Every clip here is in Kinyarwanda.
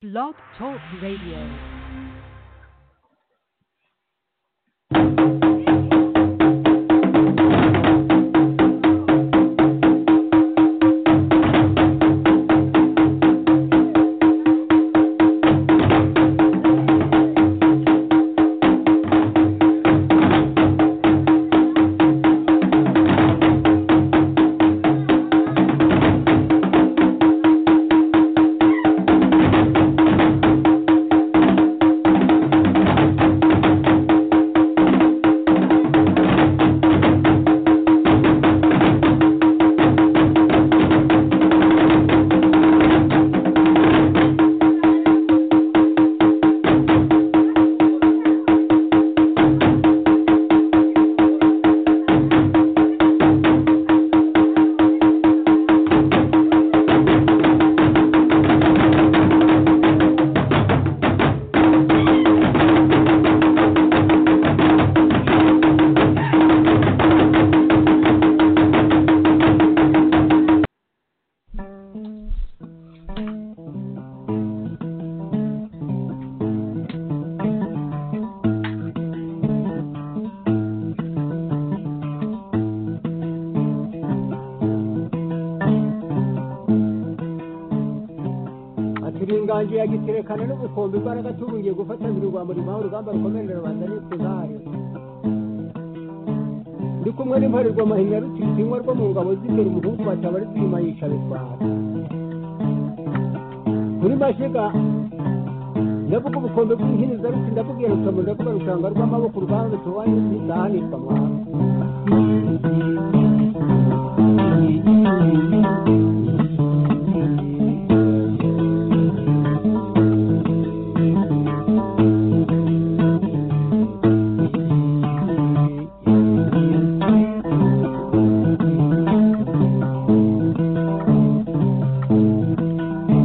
Blog Talk Radio. ati ringanje yagiterekana n'ubukombe imbaraga tubungiye gufatanira urwambo rimuha urugamba rukomerera rubanda n'ikuzari ndi kumwe n'imparerwa mahinya rutitinywa rwo mu ngabo z'imbere umuhungu bataba ari twima yica bitwara kuri mashiga ndavuga ubukombe bw'ihiniza ruti ndavuga iyo rutomo ndavuga rushanga rw'amaboko urwanda tubaye ntizahanirwa mwana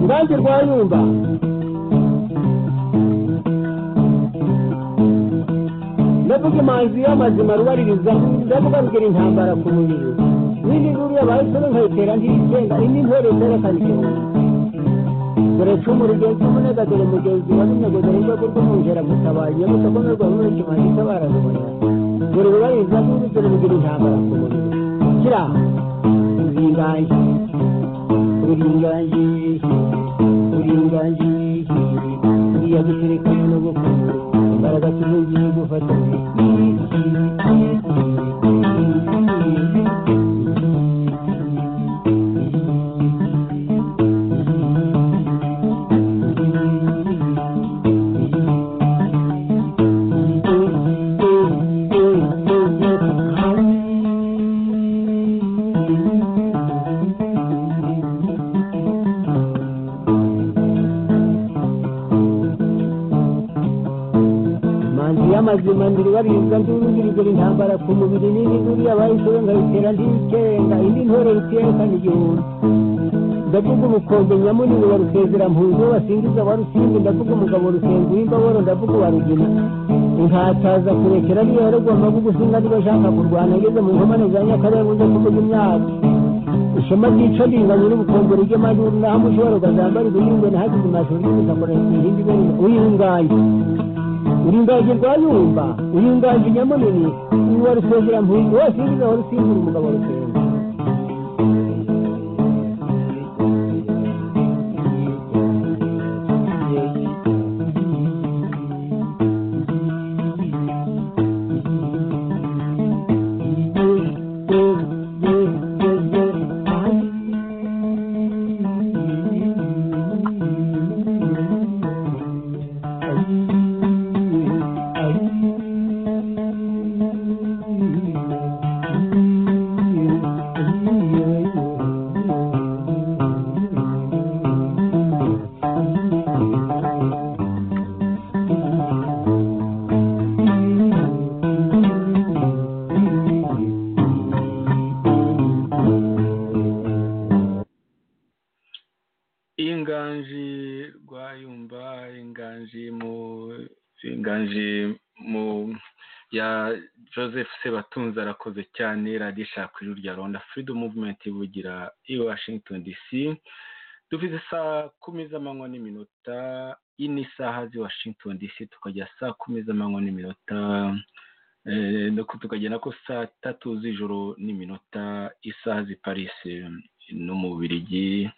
Ngange rwayumba ndavuga imanzi y'amazima rubaririza ndavuga rugira intambara ku mubiri n'indi nkuru yabahisemo nkayitera ntiyisenga indi ntore zerekana igihumbi dore cumu rugenzi umunega dore mugenzi wa runego dore rwego rw'umwungera gutabaye gutakomerwa muri kimanzi itabara rubona dore rubaririza n'indi dore rugira intambara ku mubiri kira nzingange uringange uringange uriya guterekana n'ubukungu imbaraga tubugiye gufatanya manzi y'amazima ndiribarizwa ndurugirigura intambara ku mubiri nini duriya bayishobe nkayitera ndikenga indi ntore rutiyekana igihumbi ndavuga ubukombe nyamunini wa rusezera-mpunzi wo basingiza wa rusimbi ndavuga umugabo rusenga w'imbaboro ndavuga uwa rugina inkataza kurekera ariyo yaragomba gugusinga niba ashaka kurwana ageze mu nkomane za nyakarere uze kuvuga imyaka ishema ryica ringanye n'ubukombe ry'amajyuru naho mushobora ukazambara ibihingwe ntihagize imashuri y'ubutaka ihindi ibere uyinganye uringaje rwayumba uringaje nyamunini uwa rusengera mpunzi wose yigiza wa rusimbura umugabo rusenga inganji rwayumba inganji mu inganji mu ya joseph sebatunzi arakoze cyane radiyo ishaka ijwi rya rwanda freedom movement ivugira i washington dc duvize saa kumi z'amanywa n'iminota ine isaha z'i washington dc tukajya saa kumi z'amanywa n'iminota tukagera ko saa tatu z'ijoro n'iminota isaha z'i paris no mu bubirigi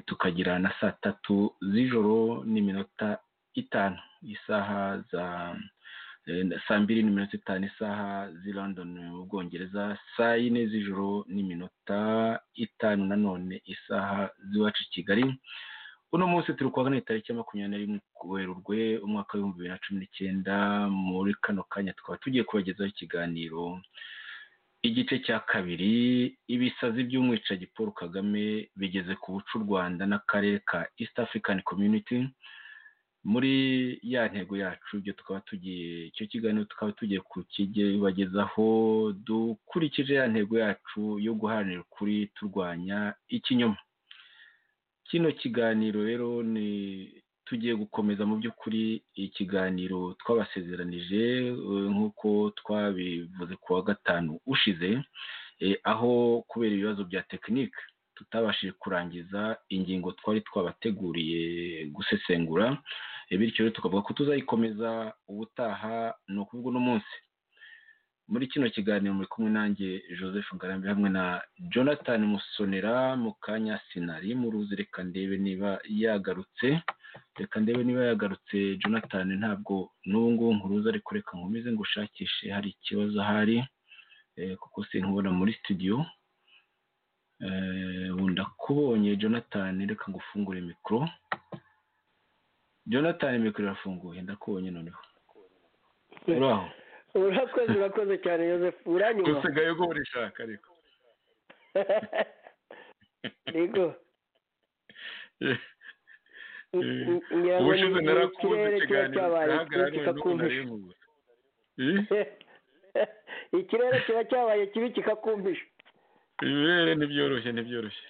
tukagira na saa tatu z'ijoro n'iminota itanu isaha za saa mbiri n'iminota itanu isaha z'i london mu bwongereza saa yine z'ijoro n'iminota itanu nanone isaha z'iwacu i kigali uno munsi turi kuwa kane tariki ya makumyabiri na rimwe werurwe umwaka w'ibihumbi bibiri na cumi n'icyenda muri kano kanya tukaba tugiye kubagezaho ikiganiro igice cya kabiri ibisazi by'umwicaji paul kagame bigeze ku bucu u rwanda n'akarere ka east african community muri ya ntego yacu ibyo tukaba tugiye icyo kiganiro tukaba tugiye kukibagezaho dukurikije ya ntego yacu yo guharanira ukuri turwanya ikinyoma kino kiganiro rero ni tugiye gukomeza mu by'ukuri ikiganiro twabasezeranije nk'uko twabivuze ku wa gatanu ushize aho kubera ibibazo bya tekinike tutabashije kurangiza ingingo twari twabateguriye gusesengura bityo rero tukavuga ko tuzayikomeza ubutaha ni ukuvuga uno munsi muri kino kiganiro muri kumwe nanjye joseph ngarambe hamwe na jonathan musonera mu kanya sinari muruzi reka ndebe niba yagarutse reka ndebe niba yagarutse jonathan ntabwo n'ubu ngubu nkuruza ariko reka nkomeze ngo ushakishe hari ikibazo ahari kuko sinkubona muri studio wunda kubonye jonathan reka ngo ufungure mikoro jonathan mikoro irafunguye ndakubonye noneho uraho urakoze urakoze cyane joseph uranywa usigaye ubwo urishaka ariko yego ngira ngo ubushize narakuze ikirere kiba ikiganiro cyabaye kigaragara none kibi ubu kikakumvisha narimubuze Eh? ikirere kiba cyabaye kibi kikakumvisha ibere ntibyoroshye ntibyoroshye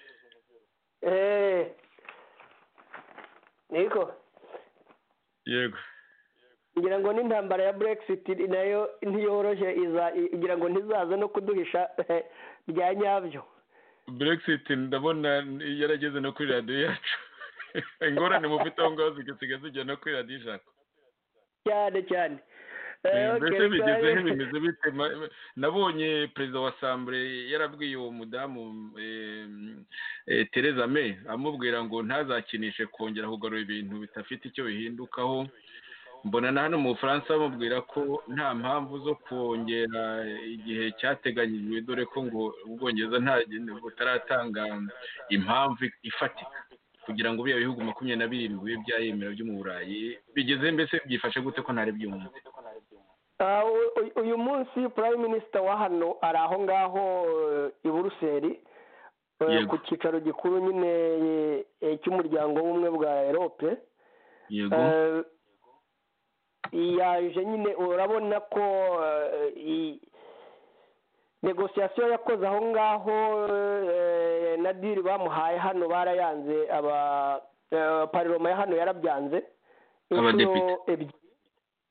Eh, niko yego ngira ngo n'intambara ya brexit nayo ntiyoroshye iza ngira ngo ntizaze no kuduhisha eh, bya nyabyo brexit ndabona yarageze no kuri radiyo yacu ingorane mufite aho ngaho zigasiga zijya no kuri radiyo ijana cyane cyane Eh, Eh, okay, mbese reka- bigezeho bimeze bite Ma- nabonye perezida wa sambure yarabwiye uwo mudamu eh, eh, tereza may amubwira ngo ntazakinishe kongera kugarura ibintu bidafite icyo bihindukaho mbona na hano mu bufaransa bamubwira ko nta mpamvu zo kongera igihe cyateganyijwe dore ko ngo ubwongereza nta butaratanga impamvu ifatika kugira ngo biriya bihugu makumyabiri na birindwi bibe byayemera byo mu burayi bigeze mbese byifashe gute ko ntari byumve Ah, u- u- uyu munsi prime minister wa hano ari aho ngaho eh, i buruseli eh, Yego. ku cyicaro gikuru nyine eh, cy'umuryango w'ubumwe bwa erope yego Eh, yaje nyine urabona ko eh, i- negosiyasiyo yakoze aho ngaho eh, na diri bamuhaye hano barayanze aba eh, pariroma ya hano yarabyanze Abadepite. inshuro ebyiri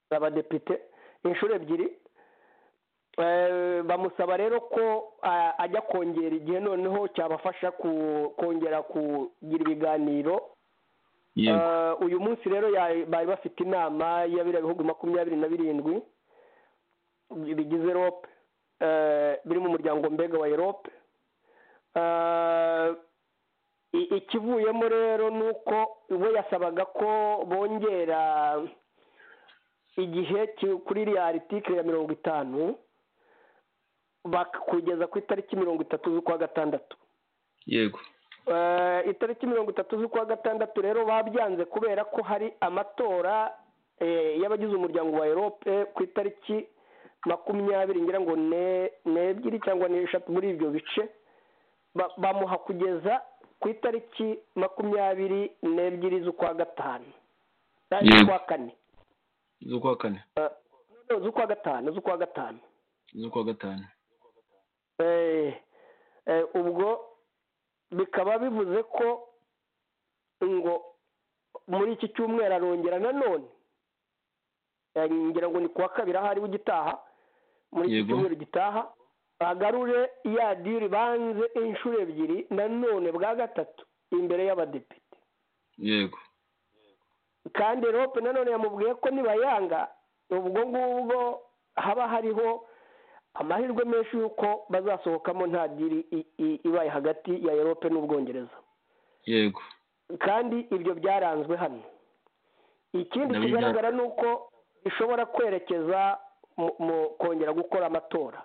abadepite inshuro ebyiri Eh, bamusaba rero ko ah, ajya kongera igihe noneho cyabafasha ku- kongera kugira ibiganiro yego Eh, uyu munsi rero ya- bari bafite inama ya biriya bihugu makumyabiri na birindwi bigize erope eh, biri mu muryango mbega wa erope Eh, i- ikivuyemo rero ni uko we yasabaga ko bongera igihe ki- kuri iriya artikire ya mirongo itanu bak- kugeza ku itariki mirongo itatu z'ukwa gatandatu yego Eh, itariki mirongo itatu z'ukwa gatandatu rero babyanze kubera ko hari amatora eh, y'abagize umuryango wa erope ku itariki makumyabiri ngira ngo ne- n'ebyiri cyangwa n'eshatu muri ibyo bice Ba- bamuha kugeza ku itariki makumyabiri n'ebyiri z'ukwa gatanu Ah, Yego. z'ukwa kane z'ukwa kane Eh, no, z'ukwa gatanu z'ukwa gatanu z'ukwa gatanu Eh, eh, ubwo bikaba bivuze ko ngo muri iki cyumweru arongera nanone Eh, ngira ngo ni kuwa kabiri aho ariwe ugitaha muri iki Yego. cyumweru gitaha agarure ya diri banze inshuro ebyiri nanone bwa gatatu imbere y'abadepite yego kandi rope nanone yamubwiye ko nibayanga ubwo ngubwo haba hariho amahirwe menshi y'uko bazasohokamo nta diri i- i- ibaye hagati ya erope n'ubwongereza yego kandi ibyo byaranzwe hano ikindi Ndabibya- kigaragara ni uko bishobora kwerekeza mu- mu kongera gukora amatora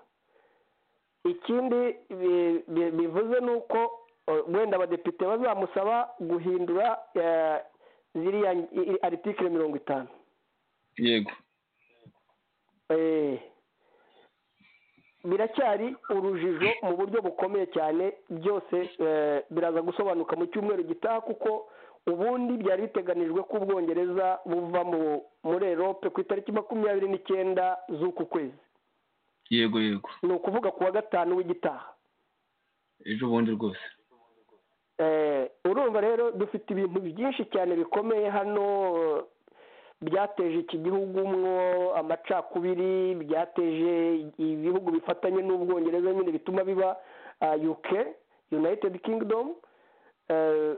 ikindi bi- bi- bivuze ni uko eh, wenda abadepite bazamusaba guhindura eh, ziriya aritikire mirongo itanu yego Eh, biracyari urujijo mu buryo bukomeye cyane byose eh, biraza gusobanuka mu cyumweru gitaha kuko ubundi byari biteganijwe ko ubwongereza buva mu muri erope ku itariki makumyabiri n'icyenda z'uku kwezi yego yego ni ukuvuga ku wa gatanu w'igitaha ejo bundi rwose Eh, urumva rero dufite ibintu byinshi cyane bikomeye hano eh, byateje iki gihugu mwo amacakubiri byateje ibihugu bifatanye n'ubwongereza nyine bituma biba ah, uk united kingdom eh,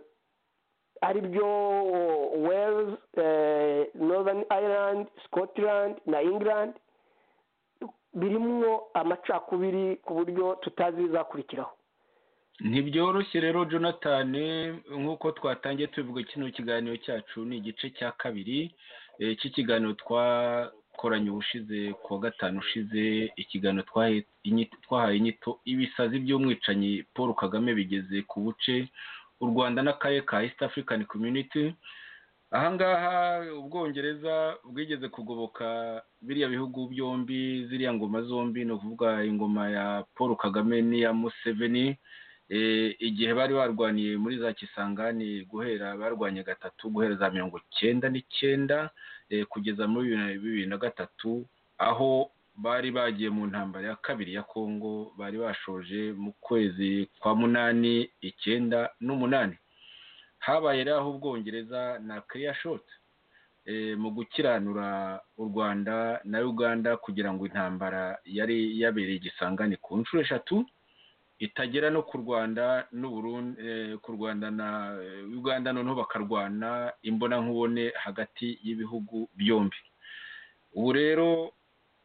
ari byo wales eh, northern ireland scotland na england birimwo amacakubiri ku buryo tutazi ibizakurikiraho ntibyoroshye rero jonathan nk'uko twatangiye tubivuga kino kiganiro cyacu ni igice cya kabiri eh, cy'ikiganiro twakoranye ubushize ku wa gatanu ushize ikiganiro twahe- inyi- twahaye inyito ibisazi by'umwicanyi paul kagame bigeze ku buce u rwanda n'akarere ka east african community ahangaha ubwongereza bwigeze kugoboka biriya bihugu byombi ziriya ngoma zombi ni ukuvuga ingoma ya paul kagame n'iya museveni Eh, igihe bari barwaniye muri za kisangani guhera barwanye gatatu guhera za mirongo cyenda n'icyenda eh, kugeza muri bibiri na- bibiri na gatatu aho bari bagiye mu ntambara ya kabiri ya kongo bari bashoje mu kwezi kwa munani icyenda n'umunani habaye rero aho ubwongereza na kiriya shoti eh, mu gukiranura u rwanda na uganda kugira ngo intambara yari yabereye igisangani ku nshuro eshatu itagera no ku rwanda n'u Burundi eh, ku rwanda na eh, uganda noneho bakarwana imbonankubone hagati y'ibihugu byombi ubu rero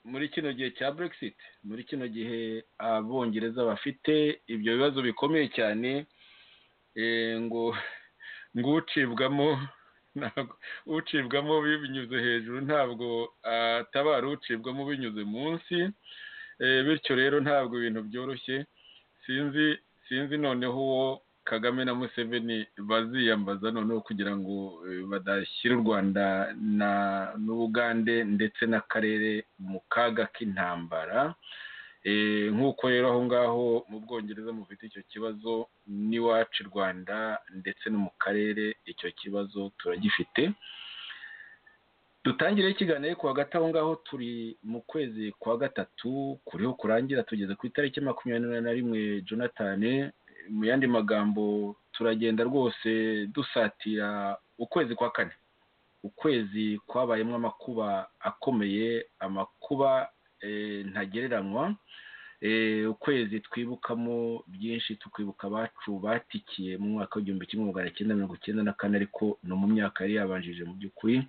muri kino gihe cya brexit muri kino gihe abongereza bafite ibyo bibazo bikomeye cyane eh, ngo ngo ucibwamo ntabwo- ucibwamo binyuze hejuru ntabwo atabara ucibwamo binyuze munsi Eh, bityo rero ntabwo ibintu byoroshye sinzi sinzi noneho uwo kagame na museveni baziyambaza noneho kugira ngo eh, badashyira u rwanda na n'ubugande ndetse n'akarere mu kaga k'intambara Eh, nk'uko rero aho ngaho mu bwongereza mufite icyo kibazo n'iwacu i rwanda ndetse no mu karere icyo kibazo turagifite dutangire ikiganiro ariko hagati aho ngaho turi mu kwezi kwa gatatu kuriho kurangira tugeze ku itariki makumyabiri na rimwe jonathan mu yandi magambo turagenda rwose dusatira ukwezi kwa kane ukwezi kwabayemo amakuba akomeye amakuba eh, ntagereranywa Eh, ukwezi twibukamo byinshi tukibuka abacu batikiye mu mwaka w'igihumbi kimwe magana cyenda mirongo icyenda na kane ariko no mu myaka yari yabanjije mu by'ukuri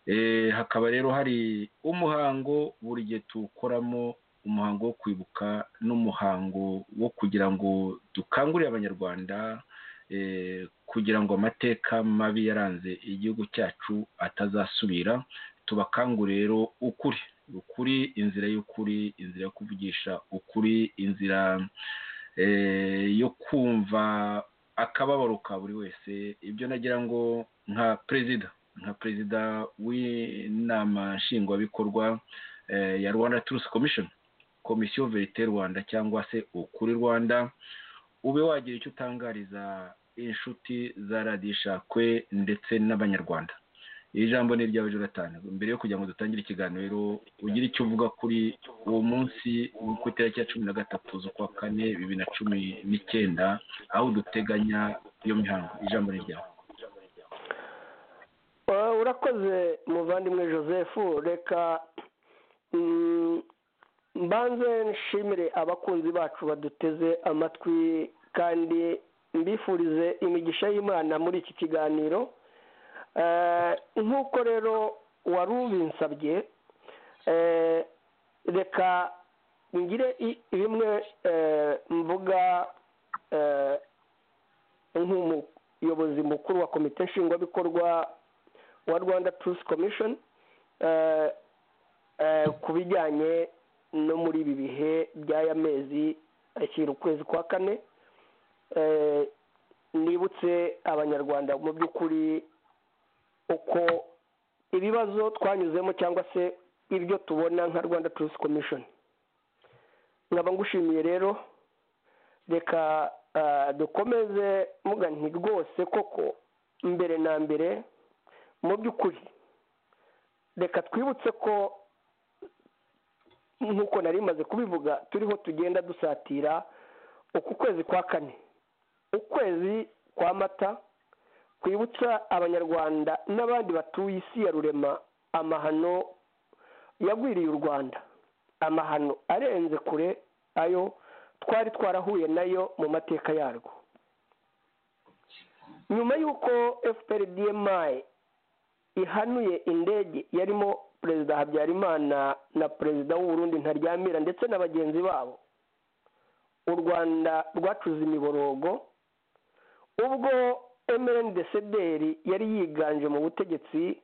Eh, hakaba rero hari umuhango buri gihe tuwukoramo umuhango wo kwibuka n'umuhango wo kugira ngo dukangurire abanyarwanda eh, kugira ngo amateka mabi yaranze igihugu cyacu atazasubira tubakangure rero ukuri ukuri inzira y'ukuri inzira yo kuvugisha ukuri inzira eh, yo kumva akababaro ka buri wese ibyo nagira ngo nka perezida nka perezida w'inama nshingwabikorwa eh, ya rwanda turusi komishoni komisiyo verite rwanda cyangwa se ukuri rwanda ube wagira icyo utangariza inshuti za radiyo ishakwe ndetse n'abanyarwanda iri jambo ni iryawe jonathan mbere yo kugira ngo dutangire ikiganiro ugire icyo uvuga kuri uwo munsi wo ku itariki ya cumi na gatatu z'ukwa kane bibiri na cumi n'icyenda aho duteganya iyo mihango ijambo ni ryawe Eh, urakoze muvandimwe joseph reka mm, mbanze nshimire abakunzi bacu baduteze amatwi kandi mbifurize imigisha y'imana muri iki kiganiro nk'uko rero wari ubinsabye reka ngire bimwe mvuga nk'umuyobozi mukuru wa komite nshingwabikorwa wa rwanda turusi komishoni ku bijyanye no muri ibi bihe by'aya mezi ashyira ukwezi kwa kane nibutse abanyarwanda mu by'ukuri uko ibibazo twanyuzemo cyangwa se ibyo tubona nka rwanda turusi komishoni nkaba ngushimiye rero reka dukomeze mugani rwose koko mbere na mbere mu by'ukuri reka twibutse ko nk'uko nari maze kubivuga turiho tugenda dusatira uku kwezi kwa kane ukwezi kwa mata kwibutsa abanyarwanda n'abandi batuye isi ya rurema amahano yagwiriye u rwanda amahano arenze kure ayo twari twarahuye nayo mu mateka yarwo nyuma y'uko fprdmi ihanuye indege yarimo perezida habyarimana na perezida w'uburundi ntaryamira ndetse na bagenzi babo u rwanda rwacuze imiborogo ubwo emereni desederi yari yiganje mu butegetsi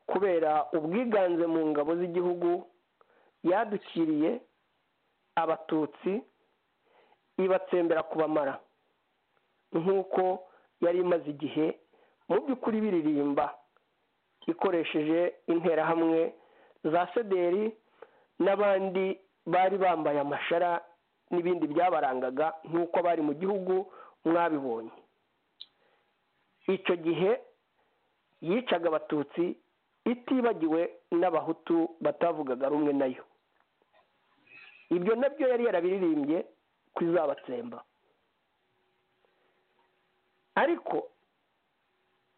kubera ubwiganze mu ngabo z'igihugu yadukiriye abatutsi ibatsembera kubamara nk'uko yari imaze igihe mu by'ukuri biririmba ikoresheje interahamwe za sederi n'abandi bari bambaye amashara n'ibindi byabarangaga nk'uko bari mu gihugu mwabibonye icyo gihe yicaga abatutsi itibagiwe n'abahutu batavugaga rumwe nayo ibyo nabyo yari yarabiririmbye ku izabatsemba ariko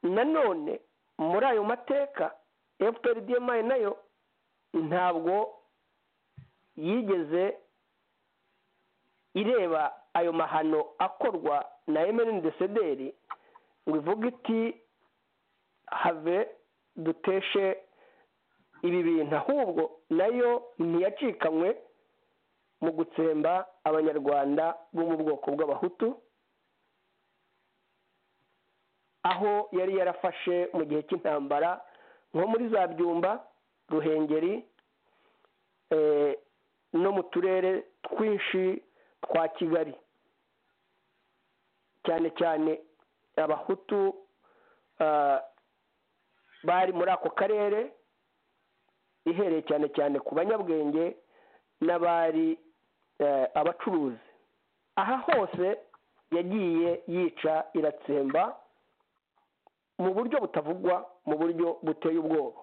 nanone muri ayo mateka fprdmi nayo ntabwo yigeze ireba ayo mahano akorwa na emerine desederi ngo ivuge iti have duteshe ibi bintu ahubwo nayo ntiyacikanywe mu gutsemba abanyarwanda bo mu bwoko bw'abahutu aho yari yarafashe mu gihe cy'intambara nko muri za byumba ruhengeri no mu turere twinshi twa kigali cyane cyane abahutu bari muri ako karere ihereye cyane cyane ku banyabwenge n'abari abacuruzi aha hose yagiye yica iratsemba mu buryo butavugwa mu buryo buteye ubwoba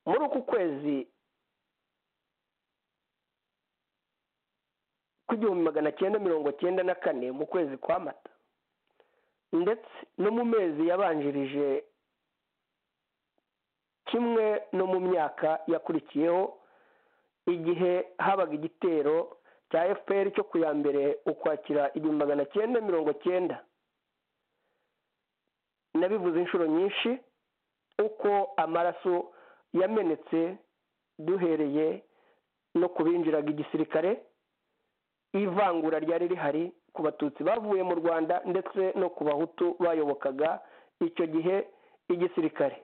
muri uku kwezi kw'igihumbi magana cyenda mirongo cyenda na kane mu kwezi kwa mata ndetse no mu mezi yabanjirije kimwe no mu myaka yakurikiyeho igihe habaga igitero cya fpr cyo ku ya mbere ukwakira igihumbi magana cyenda mirongo cyenda nabivuze inshuro nyinshi uko amaraso yamenetse duhereye no kubinjiraga igisirikare ivangura ryari rihari ku batutsi bavuye mu rwanda ndetse no ku bahutu bayobokaga icyo gihe igisirikare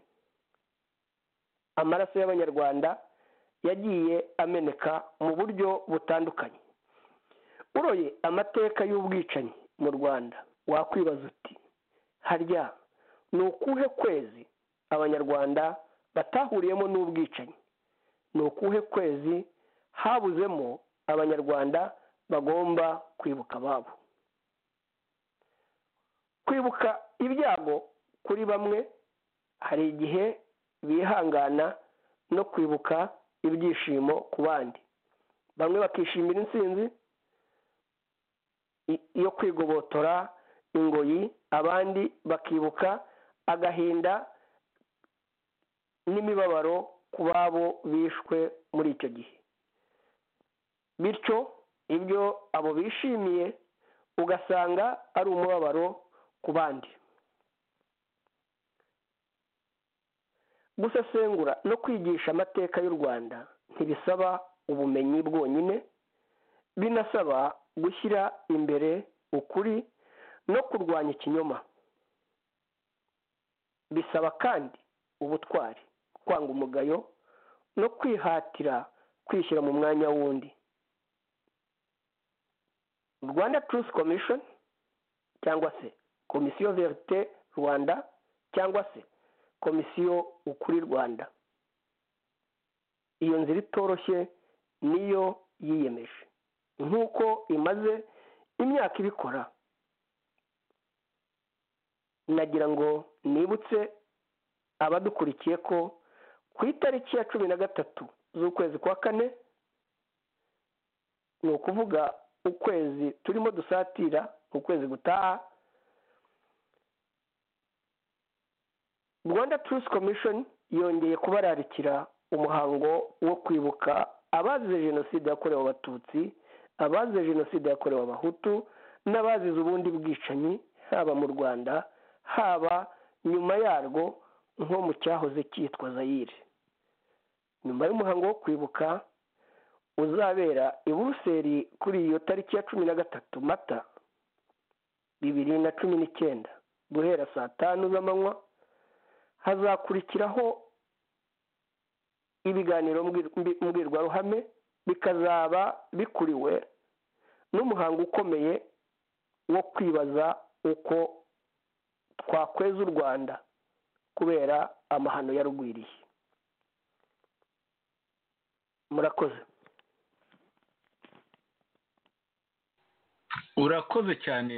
amaraso y'abanyarwanda yagiye ameneka mu buryo butandukanye uroye amateka y'ubwicanyi mu rwanda wakwibaza uti harya ni ukuhe kwezi abanyarwanda batahuriyemo n'ubwicanyi ni ukuhe kwezi habuzemo abanyarwanda bagomba kwibuka ababo kwibuka ibyago kuri bamwe hari igihe bihangana no kwibuka ibyishimo ku bandi bamwe bakishimira intsinzi yo kwigobotora ingoyi abandi bakibuka agahinda n'imibabaro ku babo bishwe muri icyo gihe bityo ibyo abo bishimiye ugasanga ari umubabaro ku bandi gusesengura no kwigisha amateka y'u rwanda ntibisaba ubumenyi bwonyine binasaba gushyira imbere ukuri no kurwanya ikinyoma bisaba kandi ubutwari kwanga umugayo no kwihatira kwishyira mu mwanya w'undi rwanda truth commission cyangwa se komisiyo verite rwanda cyangwa se komisiyo ukuri rwanda iyo nzira itoroshye niyo yiyemeje nk'uko imaze imyaka ibikora nagira ngo nibutse abadukurikiye ko ku itariki ya cumi na gatatu z'ukwezi kwa kane ni ukuvuga ukwezi turimo dusatira ukwezi gutaha rwanda truth commission yongeye kubararikira umuhango wo kwibuka abazize jenoside yakorewe abatutsi abazize jenoside yakorewe abahutu n'abazize ubundi bwicanyi haba mu rwanda haba nyuma yarwo nko mu cyahoze cyitwa zayire nyuma y'umuhango wo kwibuka uzabera i buruseli kuri iyo tariki ya cumi na gatatu mata bibiri na cumi n'icyenda guhera saa tanu z'amanywa hazakurikiraho ibiganiro mbwirwaruhame bikazaba bikuriwe n'umuhango ukomeye wo kwibaza uko twakweza u rwanda kubera amahano yarugwiriye murakoze urakoze cyane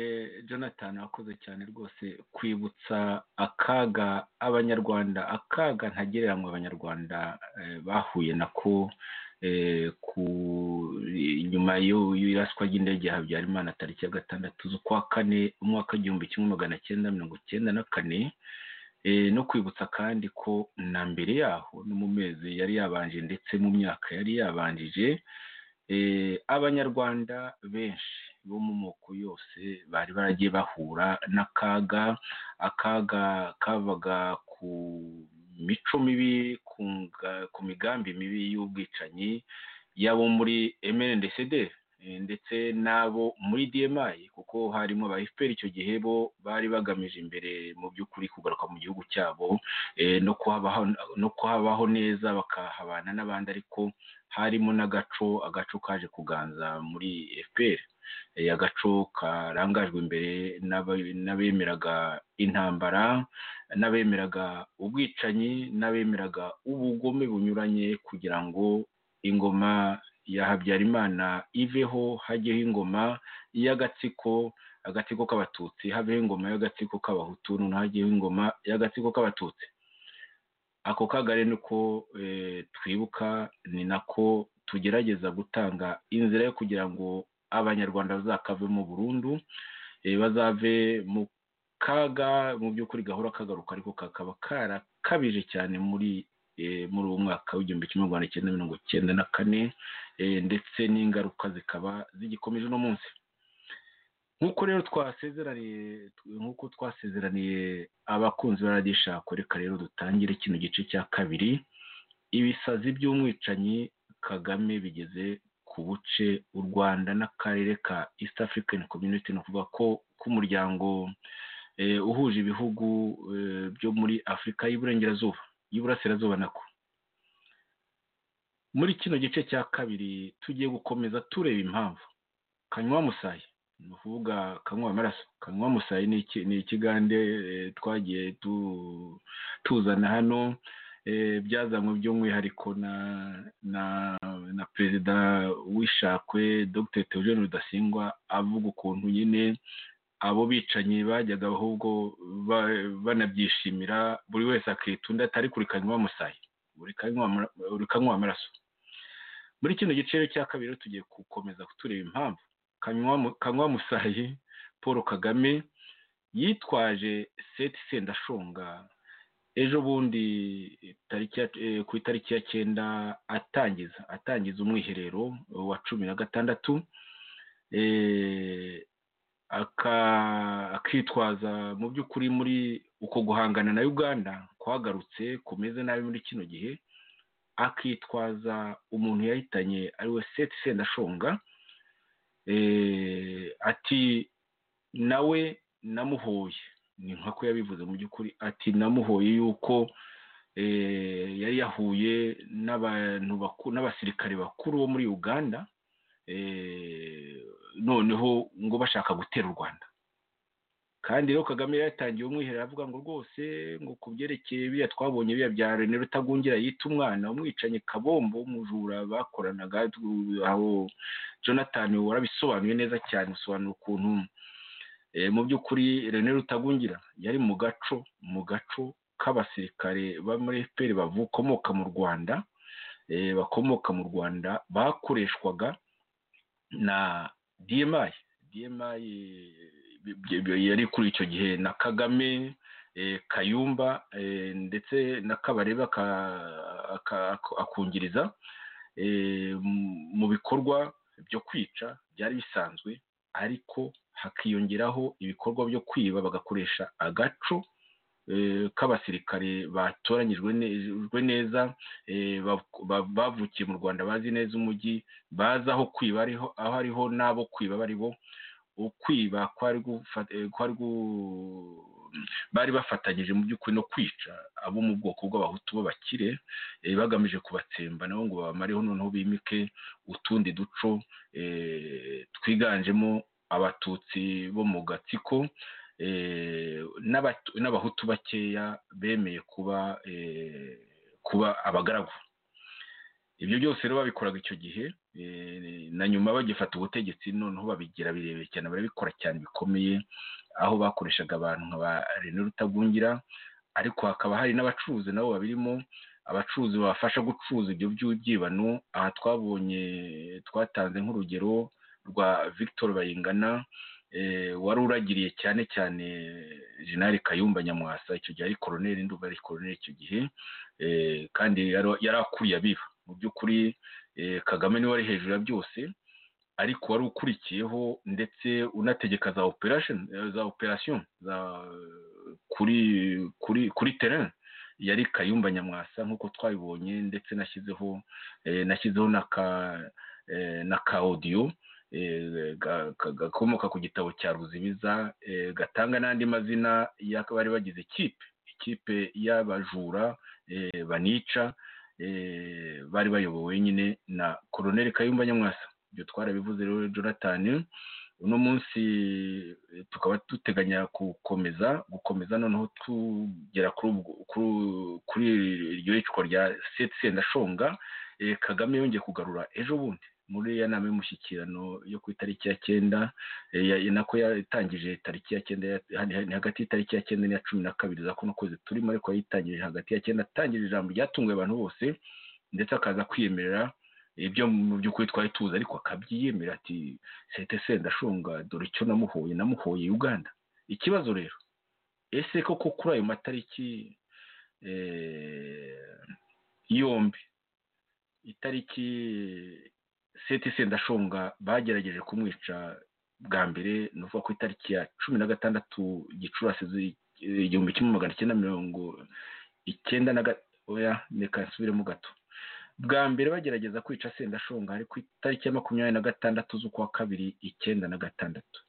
jonathan wakoze cyane rwose kwibutsa akaga abanyarwanda akaga ntagereranywa abanyarwanda bahuye nako nyuma y'iraswa ry'indege ya habyarimana tariki ya gatandatu z'ukwa kane umwaka w'igihumbi kimwe magana cyenda mirongo cyenda na kane no kwibutsa kandi ko na mbere yaho no mu mezi yari yabanje ndetse mu myaka yari yabanjije abanyarwanda benshi bo mu moko yose bari baragiye bahura n'akaga akaga kavaga ku mico mibi ku migambi mibi y'ubwicanyi y'abo muri emerendecederi ndetse n'abo muri diyemayi kuko harimo aba efuperi icyo gihe bo bari bagamije imbere mu by'ukuri kugaruka mu gihugu cyabo no kuhabaho neza bakahabana n'abandi ariko harimo n'agaco agaco kaje kuganza muri efuperi agaco karangajwe imbere n'abemeraga intambara n'abemeraga ubwicanyi n'abemeraga ubugome bunyuranye kugira ngo ingoma ya habyarimana iveho hajyeho ingoma y'agatsiko agatsiko k'abatutsi habeho ingoma y'agatsiko k'abahutu noneho hajyeho ingoma y'agatsiko k'abatutsi ako kagari nuko twibuka ni nako tugerageza gutanga inzira yo kugira ngo abanyarwanda bazakave mu burundu bazave mu kaga mu by'ukuri gahora kagaruka ariko kakaba karakabije cyane muri muri uwo mwaka w'igihumbi kimwe magana cyenda mirongo cyenda na kane ndetse n'ingaruka zikaba zigikomeje uno munsi nk'uko rero twasezeraniye nk'uko twasezeraniye abakunzi ba radiyo ishako reka rero dutangire kino gice cya kabiri ibisazi by'umwicanyi kagame bigeze ku buce u rwanda n'akarere ka east african community ni ukuvuga ko k'umuryango uhuje ibihugu byo muri afurika y'iburengerazuba y'iburasirazuba nako muri kino gice cya kabiri tugiye gukomeza tureba impamvu kanywa musayi ni ukuvuga kanywa amaraso kanywa musayi ni ikigande twagiye tuzana hano byazanywe by'umwihariko na perezida w'ishakwe dr Theogene rudasingwa avuga ukuntu nyine abo bicanyi bajyaga ahubwo banabyishimira buri wese akitunda atari kuri kanywa musayi buri kanywa amaraso muri kino gice cya kabiri tugiye gukomeza tureba impamvu kanywa musayi paul kagame yitwaje seti sendashonga ejo bundi ku itariki ya cyenda atangiza atangiza umwiherero wa cumi na gatandatu akitwaza mu by'ukuri muri uko guhangana na uganda kwagarutse kumeze nabi muri kino gihe akitwaza umuntu yahitanye ari we seti sendashonga ati nawe namuhoye ni nk'uko yabivuze mu by'ukuri ati namuhoye yuko yari yahuye n'abasirikare bakuru bo muri uganda noneho ngo bashaka gutera u rwanda kandi rero kagame yatangiye umwiherero avuga ngo rwose ngo ku byerekeye biriya twabonye biriya bya rene rutagungira yita umwana umwicanyi kabombo umujura bakoranaga aho jonathan warabisobanuye neza cyane usobanura ukuntu mu by'ukuri rene rutagungira yari mu gaco mu gaco k'abasirikare ba muri efuperi bakomoka mu rwanda bakomoka mu rwanda bakoreshwaga na dmi dmi yari kuri icyo gihe na kagame kayumba ndetse na kabarebe akungiriza mu bikorwa byo kwica byari bisanzwe ariko hakiyongeraho ibikorwa byo kwiba bagakoresha agaco k'abasirikare batoranyijwe neza bavukiye mu rwanda bazi neza umujyi bazi aho kwiba aho ariho n'abo kwiba bari bo ukwiba bari bafatanyije mu by'ukuri no kwica abo mu bwoko bw'abahutu b'abakire bagamije kubatsemba nabo ngo babamareho noneho bimike utundi duco twiganjemo abatutsi bo mu gatsiko n'abahutu bakeya bemeye kuba kuba abagaragu ibyo byose rero babikoraga icyo gihe na nyuma bagifata ubutegetsi noneho babigira birebire cyane barabikora cyane bikomeye aho bakoreshaga abantu nka ba rene rutagungira ariko hakaba hari n'abacuruzi nabo babirimo abacuruzi babafasha gucuruza ibyo by'ibyibano aha twabonye twatanze nk'urugero rwa victor bayingana wari uragiriye cyane cyane jenali kayumba nyamwasa icyo gihe ari koroneri nduba ari koroneri icyo gihe kandi yari akuriye abiba mu by'ukuri kagame niwe wari hejuru ya byose ariko wari ukurikiyeho ndetse unategeka za operasheni za operasiyo kuri kuri kuri terena yari kayumba nyamwasa nk'uko twabibonye ndetse nashyizeho nashyizeho na ka odiyo gakomoka ku gitabo cya ruzibiza gatanga n'andi mazina y'abari bagize ikipe ikipe y'abajura banica bari bayobowe nyine na koroneri kayumba nyamwasa ibyo twarabivuze rero jonathan uno munsi tukaba duteganya gukomeza gukomeza noneho tugera kuri iryo yicwa rya seti sendashonga kagame yongeye kugarura ejo bundi muri ya nama y'umushyikirano yo ku itariki ya cyenda nako yatangije tariki ya cyenda hagati y'itariki ya cyenda n'iya cumi na kabiri za kuno kwezi turimo ariko yayitangije hagati ya cyenda atangije ijambo ryatunguye abantu bose ndetse akaza kwiyemerera ibyo mu by'ukuri twari tuzi ariko akabyiyemera ati sete sendashunga dore icyo namuhoye namuhoye uganda ikibazo rero ese koko kuri ayo matariki yombi itariki seti sendashonga bagerageje kumwica bwa mbere ni ukuvuga ku itariki ya cumi na gatandatu gicurasi igihumbi kimwe magana cyenda mirongo icyenda na gatoya reka nsubiremo gato bwa mbere bagerageza kwica sendashonga ari ku itariki ya makumyabiri na gatandatu z'ukwa kabiri icyenda na gatandatu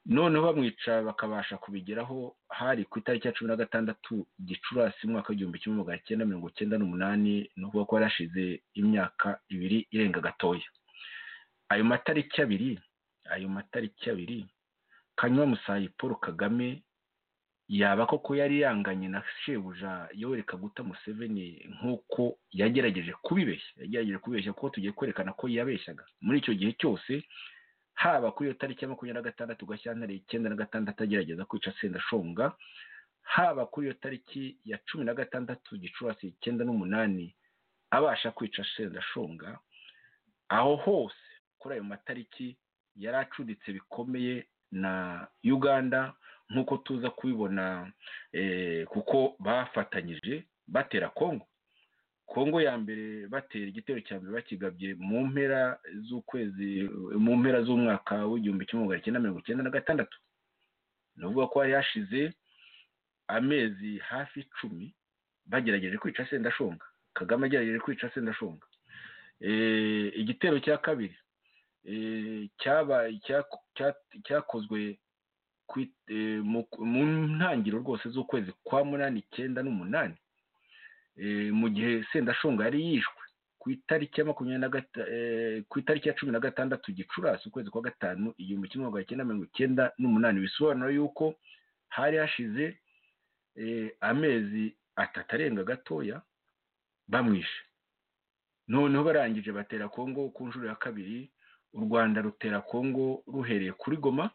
noneho bamwica bakabasha kubigeraho hari ku itariki ya cumi na gatandatu gicurasi umwaka w'igihumbi kimwe magana cyenda mirongo cyenda n'umunani ni ukuvuga ko yarashize imyaka ibiri irenga gatoya ayo matariki abiri ayo matariki abiri kanywa musayi paul kagame yaba koko yari yanganye na shebuja yoweri kaguta museveni nk'uko yagerageje kubibeshya yagerageje kubibeshya kuko tugiye kwerekana ko yabeshyaga muri icyo gihe cyose haba kuri iyo tariki ya makumyabiri na gatandatu gashyantare icyenda na gatandatu agerageza kwica sendashonga haba kuri iyo tariki ya cumi na gatandatu gicurasi icyenda n'umunani abasha kwica sendashonga aho hose kuri ayo matariki yari acuditse bikomeye na uganda nk'uko tuza kubibona kuko bafatanyije batera kongo kongo ya mbere batera igitero cya mbere bakigabye mu mpera z'ukwezi mu mpera z'umwaka w'igihumbi kimwe magana cyenda mirongo icyenda na gatandatu ni ukuvuga ko hari hashize amezi hafi icumi bagerageje kwica sendashonga kagame agerageje kwica sendashonga igitero cya kabiri cyakozwe mu ntangiriro rwose z'ukwezi kwa munani icyenda n'umunani mu gihe sendashonga yari yishwe ku itariki ya makumyabiri ku itariki ya cumi na gatandatu gicurasi ukwezi kwa gatanu igihumbi kimwe magana cyenda mirongo icyenda n'umunani bisobanura yuko hari hashize amezi atatu arenga gatoya bamwishe noneho barangije batera kongo ku nshuro ya kabiri u rwanda rutera kongo ruhereye kuri goma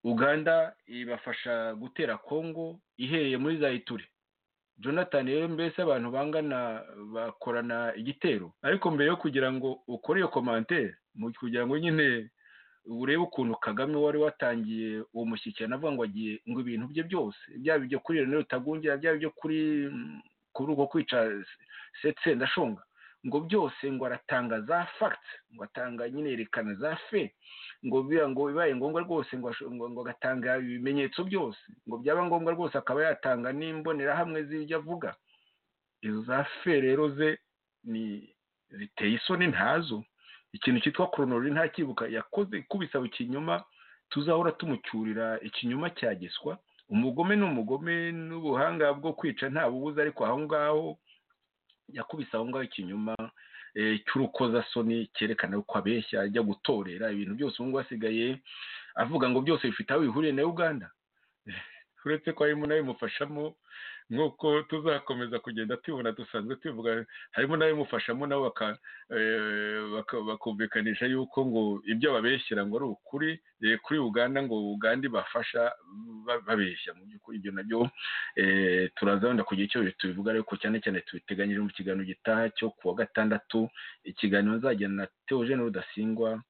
uganda ibafasha gutera kongo ihereye muri zayiture jonathan rero mbese abantu bangana bakorana igitero ariko mbere yo kugira ngo ukore iyo komantere kugira ngo nyine urebe ukuntu kagame wari watangiye uwo mushyikirano avuga ngo agiye ngo ibintu bye byose byaba ibyo kuri rero rutagungira byaba ibyo kuri kuri uko kwica sendashonga ngo byose ngo aratanga za fagiti ngo atanga nyine yerekana za fe ngo biba ngo bibaye ngombwa rwose ngo agatanga ibimenyetso byose ngo byaba ngombwa rwose akaba yatanga n'imbonerahamwe z'ibyo avuga izo za fe rero ze ni ziteye isoni ntazo ikintu cyitwa koronori ntakibuka yakoze kubisaba ikinyoma tuzahora tumucyurira ikinyoma cyagiswa umugome ni umugome n'ubuhanga bwo kwica nta bubuze ariko aho ngaho yakubise aho ngaho ikinyoma cy'urukozasoni cyerekana ko abeshya ajya gutorera ibintu byose ubu ngubu asigaye avuga ngo byose bifite aho bihuriye na uganda uretse ko harimo n'abimufashamo nk'uko tuzakomeza kugenda tubibona dusanzwe tubivuga harimo n'abimufashamo nabo bakumvikanisha yuko ngo ibyo babeshyira ngo ari ukuri kuri uganda ngo uganda ibafasha babeshya mu by'ukuri ibyo nabyo turaza wenda kugira icyo tubivuga ariko cyane cyane tubiteganyije mu kiganiro gitaha cyo ku wa gatandatu ikiganiro nzagirana na teogene rudasingwa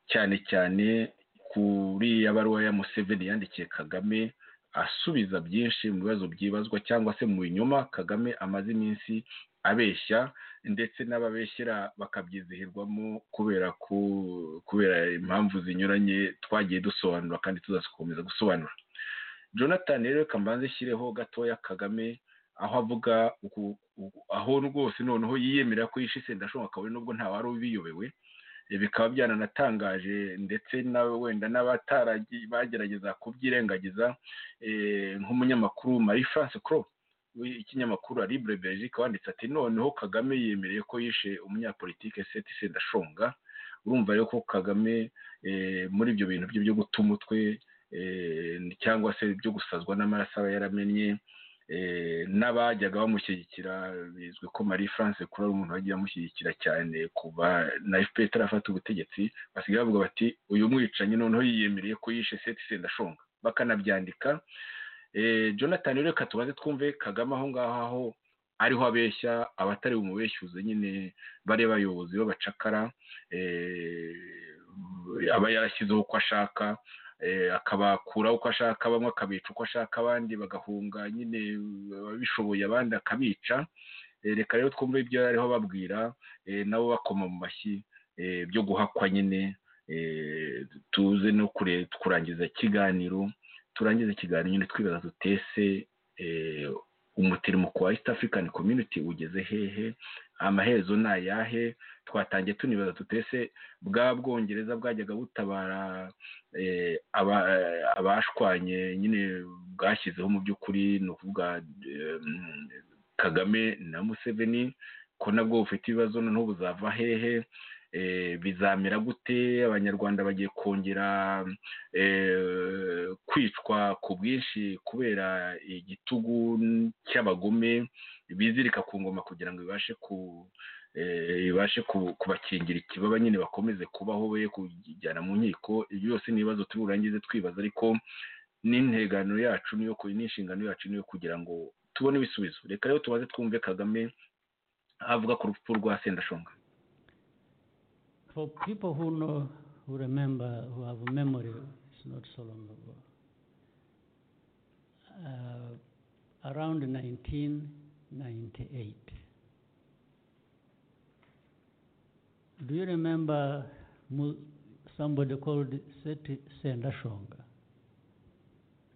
cyane cyane kuri ya baruwa ya museveni yandikiye kagame asubiza byinshi mu bibazo byibazwa cyangwa se mu binyoma kagame amaze iminsi abeshya ndetse n'ababeshyera bakabyizihirwamo kubera ko kubera impamvu zinyuranye twagiye dusobanura kandi tuzakomeza gusobanura jonathan rero reka mbanze ishyireho gatoya kagame aho avuga aho rwose noneho yiyemera ko yishe sendashonga akaba nubwo nta wari ubiyobewe bikaba byaranatangaje ndetse wenda bagerageza kubyirengagiza nk'umunyamakuru marie france cro w'ikinyamakuru aribure belgique wanditse ati noneho kagame yemereye ko yishe umunyapolitike seti sendashonga urumva rero ko kagame muri ibyo bintu bye byo guta umutwe cyangwa se byo gusazwa n'amaraso aba yaramenye n'abajyaga bamushyigikira bizwi ko marie france kuri ari umuntu wagiye amushyigikira cyane kuva na fpr itarafata ubutegetsi basigaye bavuga bati uyu mwicanyi noneho yiyemereye ko yishe seti sendashonga bakanabyandika jonathan reka tubaze twumve kagame aho ngaho aho ariho abeshya abatari bumubeshyuze nyine bariya bayobozi b'abacakara aba yarashyizeho uko ashaka akabakura uko ashaka bamwe akabica uko ashaka abandi bagahunga nyine ababishoboye abandi akabica reka rero twumve ibyo ariho babwira nabo bakoma mu mashyi byo guhakwa nyine tuze no kurangiza ikiganiro turangize ikiganiro nyine twibaza dutese umutirimuko wa East African Community ugeze hehe amaherezo ni ayahe twatangiye tunibaza tutese bwa bwongereza bwajyaga butabara abashwanye nyine bwashyizeho mu by'ukuri ni ukuvuga kagame na museveni ko nabwo bufite ibibazo noneho buzava hehe bizamera gute abanyarwanda bagiye kongera kwicwa ku bwinshi kubera igitugu cy'abagome bizirika ku ngoma kugira ngo bibashe ku ibashe kubakingira ikibaba nyine bakomeze kubaho be kujyana mu nkiko ibyo byose ni ibibazo tuburangize twibaza ariko n'integano yacu niyo n'inshingano yacu niyo kugira ngo tubone ibisubizo reka rero tubaze twumve kagame avuga ku rupfu rwa sendashonga For people who know, who remember, who have a memory, it's not so long ago. Uh, around 19 98. Do you remember mu- somebody called Seti Sendashonga?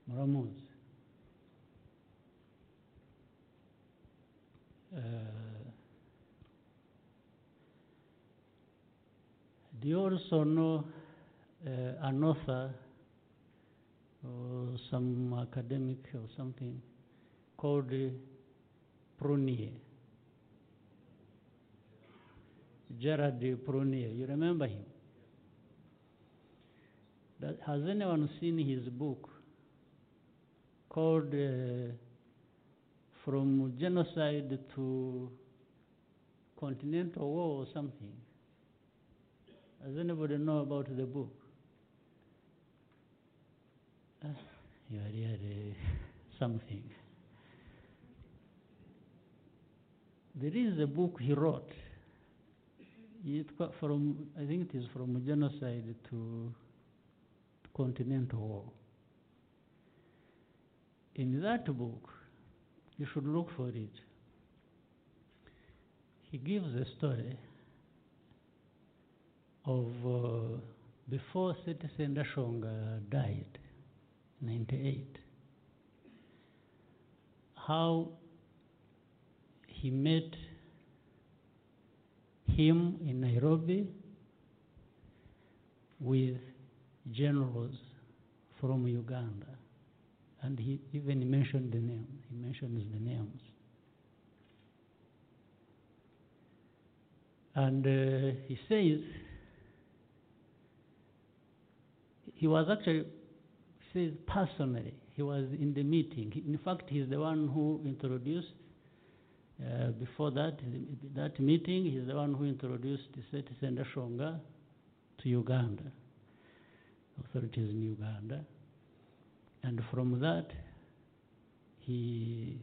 Muramuzi. Uh, do you also know uh, an author or some academic or something called uh, Prunier. Gerard de Prunier, you remember him? That, has anyone seen his book called uh, From Genocide to Continental War or something? Does anybody know about the book? Ah, you are really something. There is a book he wrote. It wa- from I think it is from genocide to continental war. In that book, you should look for it. He gives a story of uh, before Citizen Dashonga died, 98, how he met him in Nairobi with generals from Uganda. And he even mentioned the name. He mentions the names. And uh, he says he was actually says personally he was in the meeting. He- In fact, he's the one who introduced uh, before that the- that meeting. He's the one who introduced Seti Sendashonga to Uganda authorities in Uganda, and from that he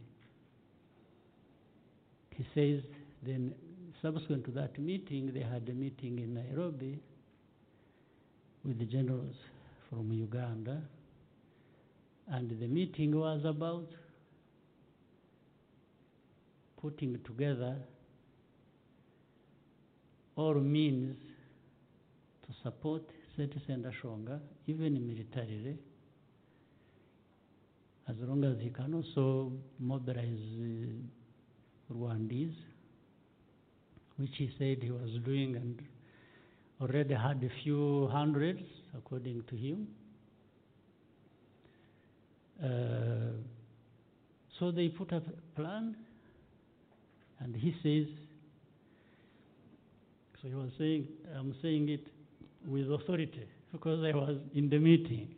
he says then subsequent to that meeting they had a meeting in Nairobi with the generals from Uganda and the meeting was about putting together all means to support Citizen Ashonga, even militarily, as long as he can also mobilize uh, Rwandese, which he said he was doing and already had a few hundreds, according to him. Uh, so they put up a plan, and he says, so he was saying, I'm saying it with authority because I was in the meeting.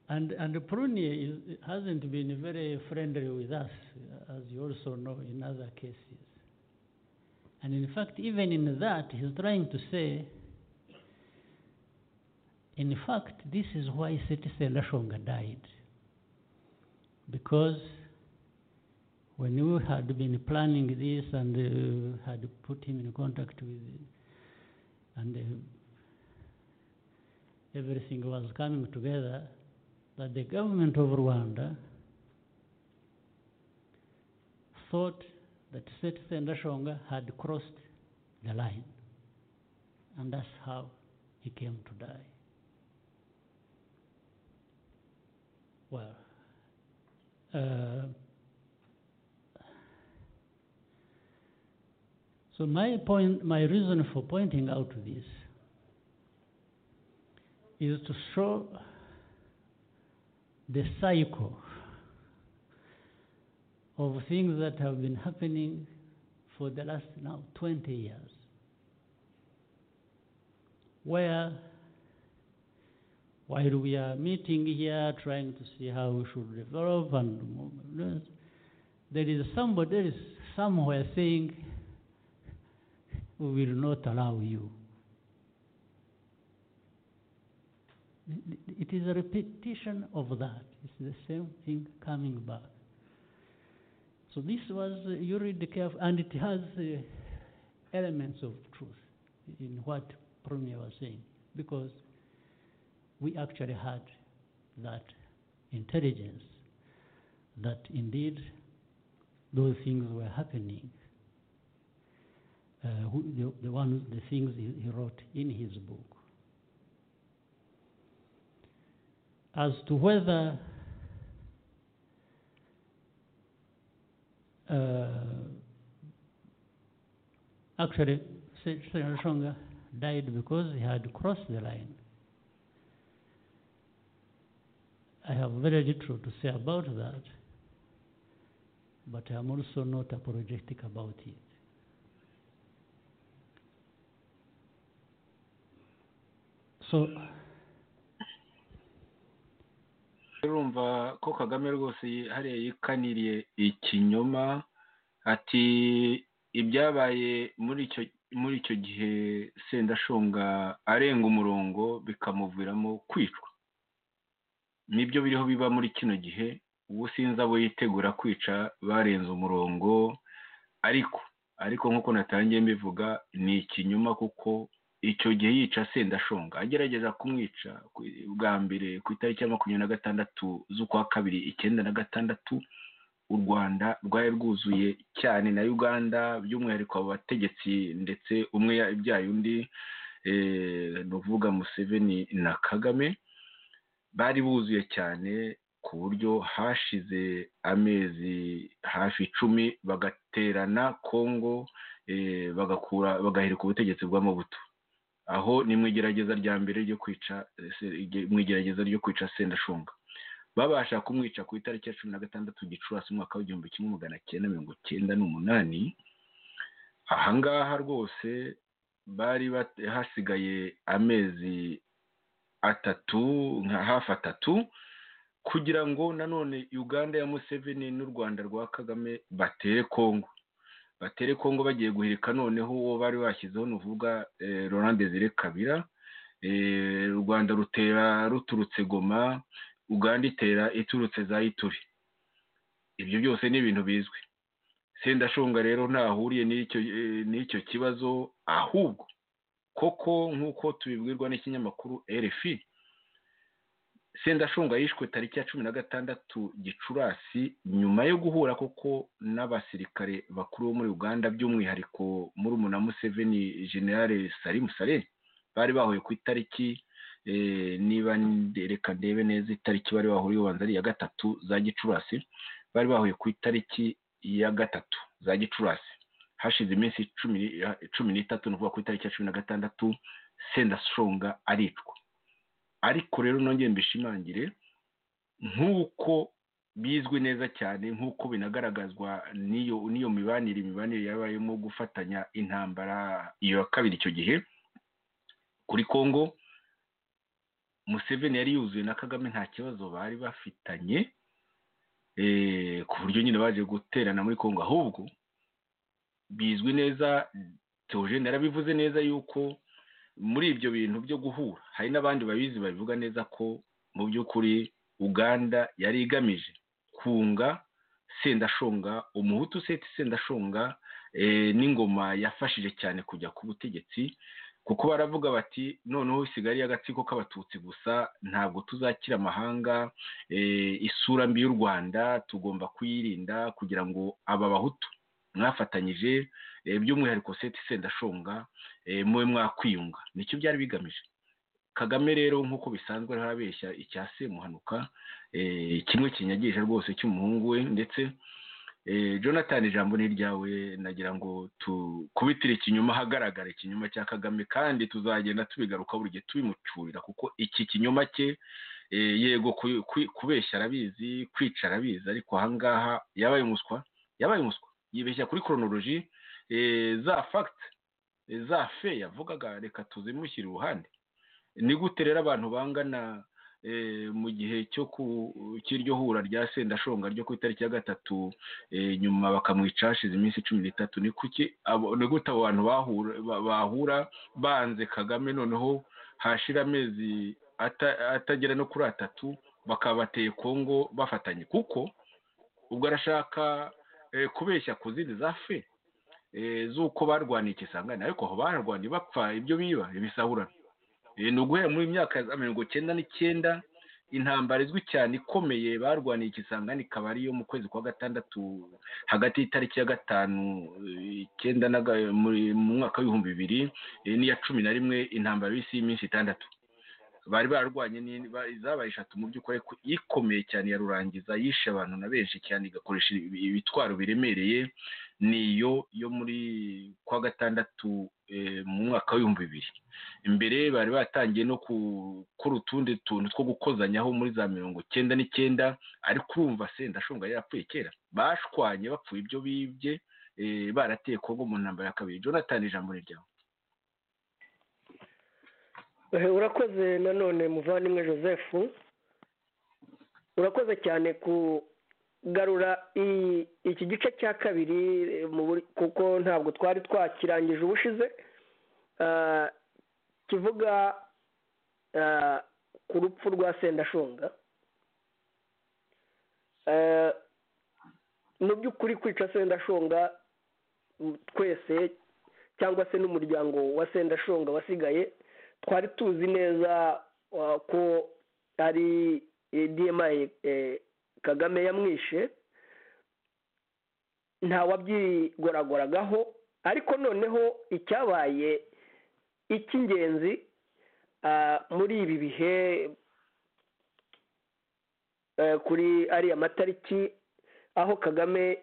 And and Prunia is, hasn't been very friendly with us, as you also know in other cases. And in fact, even in that, he's trying to say, in fact, this is why Citizen Lashonga died. Because when we had been planning this and uh, had put him in contact with and uh, everything was coming together that the government of Rwanda thought that Citizen Dashonga had crossed the line and that's how he came to die. Well, uh, So my point, my reason for pointing out this is to show the cycle of things that have been happening for the last now 20 years, where while we are meeting here trying to see how we should develop and move, there is somebody else somewhere saying we will not allow you. It is a repetition of that. It's the same thing coming back. So this was, uh, you read carefully, and it has uh, elements of truth in what Premier was saying, because we actually had that intelligence that indeed those things were happening. Uh, who, the, the one, the things he, he wrote in his book. As to whether uh, actually Senor Shonga died because he had crossed the line. I have very little to say about that, but I am also not apologetic about it. So, urumva ko kagame rwose hariya yikaniriye ikinyoma ati ibyabaye muri icyo muri icyo gihe sendashonga arenga umurongo bikamuviramo kwicwa nibyo biriho biba muri kino gihe ubu sinzi abo yitegura kwica barenze umurongo ariko ariko nk'uko natangiye mbivuga ni ikinyoma kuko icyo gihe yica sendashonga agerageza kumwica bwa mbere ku itariki ya makumyabiri na gatandatu z'ukwa kabiri icyenda na gatandatu u rwanda rwari rwuzuye cyane na uganda by'umwihariko abo bategetsi ndetse umwe yabyaye undi ni ukuvuga museveni na kagame bari buzuye cyane ku buryo hashize amezi hafi icumi bagaterana kongo bagakura bagahirika ubutegetsi bw'amabuto aho ni mu igerageza rya mbere ryo kwica mu igerageza ryo kwica sendashunga babasha kumwica ku itariki ya cumi na gatandatu gicurasi umwaka w'igihumbi kimwe magana cyenda mirongo cyenda n'umunani ahangaha rwose bari hasigaye amezi atatu nka hafi atatu kugira ngo nanone uganda ya museveni n'u rwanda rwa kagame batere kongo batere kongo bagiye guhirika noneho uwo bari bashyizeho ni uvuga laurent desire kabira u rwanda rutera ruturutse goma uganda itera iturutse za ituri ibyo byose ni ibintu bizwi sendashonga rero ntahuriye n'icyo kibazo ahubwo koko nk'uko tubibwirwa n'ikinyamakuru rfi sendashunga yishwe tariki ya cumi na gatandatu gicurasi nyuma yo guhura koko n'abasirikare bakuru bo muri uganda by'umwihariko muri umuna museveni generale salimu sale bari bahuye ku itariki niba reka ndebe neza itariki bari bahuriye ubanza ari iya gatatu za gicurasi bari bahuye ku itariki ya gatatu za gicurasi hashize iminsi cumi n'itatu ni ukuvuga ku itariki ya cumi na gatandatu sendashunga aricwa ariko rero nongeye mbishimangire nk'uko bizwi neza cyane nk'uko binagaragazwa n'iyo n'iyo mibanire imibanire yabayemo gufatanya intambara iyo ya kabiri icyo gihe kuri congo museveni yari yuzuye na kagame nta kibazo bari bafitanye ku buryo nyine baje guterana muri congo ahubwo bizwi neza teogene yarabivuze neza yuko muri ibyo bintu byo guhura hari n'abandi babizi babivuga neza ko mu by'ukuri uganda yari igamije kunga sendashonga umuhutu seti sendashonga n'ingoma yafashije cyane kujya ku butegetsi kuko baravuga bati noneho isigaye ari agatsiko k'abatutsi gusa ntabwo tuzakira amahanga isura mbi y'u rwanda tugomba kuyirinda kugira ngo aba bahutu mwafatanyije by'umwihariko seti sendashonga mube mwakwiyunga nicyo byari bigamije kagame rero nk'uko bisanzwe arabeshya icya semuhanuka kimwe kinyagisha rwose cy'umuhungu we ndetse jonathan ijambo ni iryawe nagira ngo tukubitire ikinyoma hagaragara ikinyoma cya kagame kandi tuzagenda tubigaruka buri gihe tubimucurira kuko iki kinyoma cye yego kubeshya arabizi kwica arabizi ariko ahangaha yabaye umuswa yabaye umuswa yibeshya kuri koronoloji za fagiti za fe yavugaga reka tuzimushyire iruhande ni gute rero abantu bangana mu gihe cyo cy'iryo hura rya sendashonga ryo ku itariki ya gatatu nyuma bakamwica hashize iminsi cumi n'itatu ni kuki ni gute abo bantu bahura banze kagame noneho hashira amezi atagera no kuri atatu bakaba bateye kongo bafatanye kuko ubwo arashaka kubeshya ku zindi za fe z'uko barwaniye ikisangane ariko aho barwaniye bapfa ibyo biba ibisahurana ni uguhera muri myaka ya mirongo icyenda n'icyenda intambara izwi cyane ikomeye barwaniye ikisangani ikaba ari iyo mu kwezi kwa gatandatu hagati y'itariki ya gatanu icyenda mu mwaka w'ibihumbi bibiri n'iya cumi na rimwe intambara y'isi y'iminsi itandatu bari barwanye zabaye eshatu mu by'ukuri ikomeye cyane ya rurangiza yishe abantu na benshi cyane igakoresha ibitwaro biremereye niyo yo muri kwa gatandatu mu mwaka w'ibihumbi bibiri imbere bari batangiye no gukora utundi tuntu two gukozanyaho muri za mirongo icyenda n'icyenda ariko urumva sendashunga yarapfuye kera bashwanye bapfuye ibyo bibye barateye kongo mu ntambaro ya kabiri jonathan ijambo riryawe urakoze nanone muvandimwe joseph urakoze cyane kugarura iki gice cya kabiri kuko ntabwo twari twakirangije ubushize kivuga ku rupfu rwa sendashunga mu by'ukuri kwica sendashunga twese cyangwa se n'umuryango wa sendashunga wasigaye twari tuzi neza ko ari dma kagame yamwishe ntawabyigoragoragaho ariko noneho icyabaye icy'ingenzi muri ibi bihe kuri ariya matariki aho kagame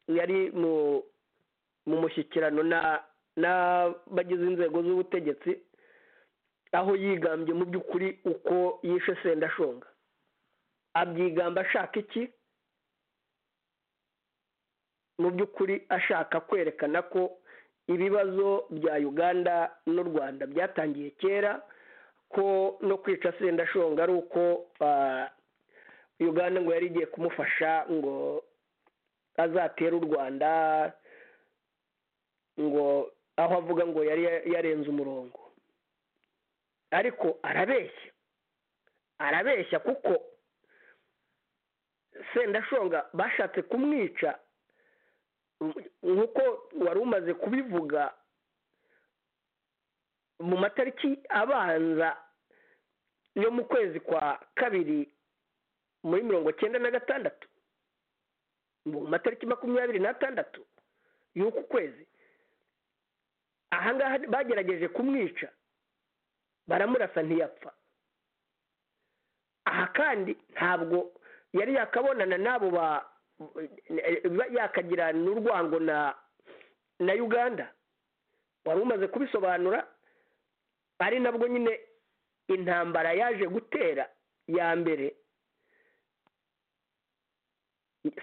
yari mu mushyikirano n'abagize inzego z'ubutegetsi aho yigambye mu by'ukuri uko yishe sendashonga abyigamba ashaka iki mu by'ukuri ashaka kwerekana ko ibibazo bya uganda n'u rwanda byatangiye kera ko no kwica sendashonga ari uko uganda ngo yari igiye kumufasha ngo azatere u rwanda ngo aho avuga ngo yari yarenze umurongo ariko arabeshya arabeshya kuko sendashonga bashatse kumwica nk'uko wari umaze kubivuga mu matariki abanza yo mu kwezi kwa kabiri muri mirongo cyenda na gatandatu mu matariki makumyabiri n'atandatu y'uku kwezi ahangaha bagerageje kumwica baramurasa ntiyapfa aha kandi ntabwo yari yakabonana n'abo ba yakagira n'urwango na na uganda wari umaze kubisobanura ari nabwo nyine intambara yaje gutera ya mbere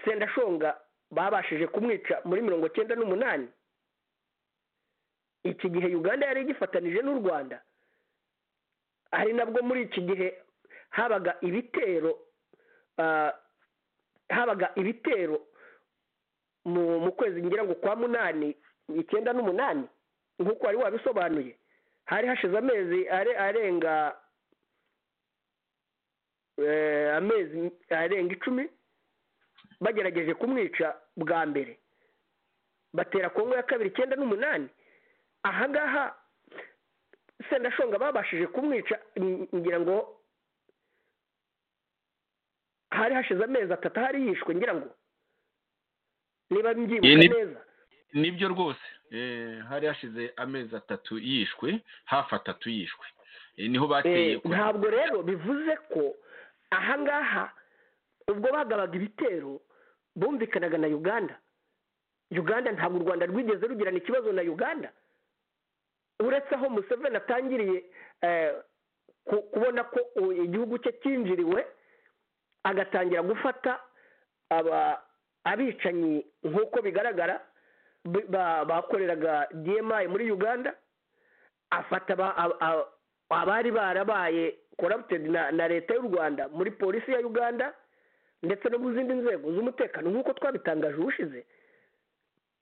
sendashonga babashije kumwica muri mirongo cyenda n'umunani iki gihe uganda yari igifatanije n'u rwanda ari nabwo muri iki gihe habaga ibitero habaga ibitero mu kwezi ngira ngo kwa munani icyenda n'umunani nk'uko wari wabisobanuye hari hashize amezi arenga amezi arenga icumi bagerageje kumwica bwa mbere batera kongo ya kabiri icyenda n'umunani ahangaha sendashonga babashije kumwica ngira ngo hari hashize amezi atatu ahari yishwe ngira ngo niba mbyibuka neza nibyo rwose hari hashize amezi atatu yishwe hafi atatu yishwe niho bateye ntabwo rero bivuze ko ahangaha ubwo bagabaga ibitero bumvikanaga na uganda uganda ntabwo u rwanda rwigeze rugirana ikibazo na uganda uretse aho museveni atangiriye kubona ko igihugu cye cyinjiriwe agatangira gufata abicanyi nk'uko bigaragara bakoreraga dmi muri uganda afata abari barabaye korabutedi na leta y'u rwanda muri polisi ya uganda ndetse no mu zindi nzego z'umutekano nk'uko twabitangaje ubushize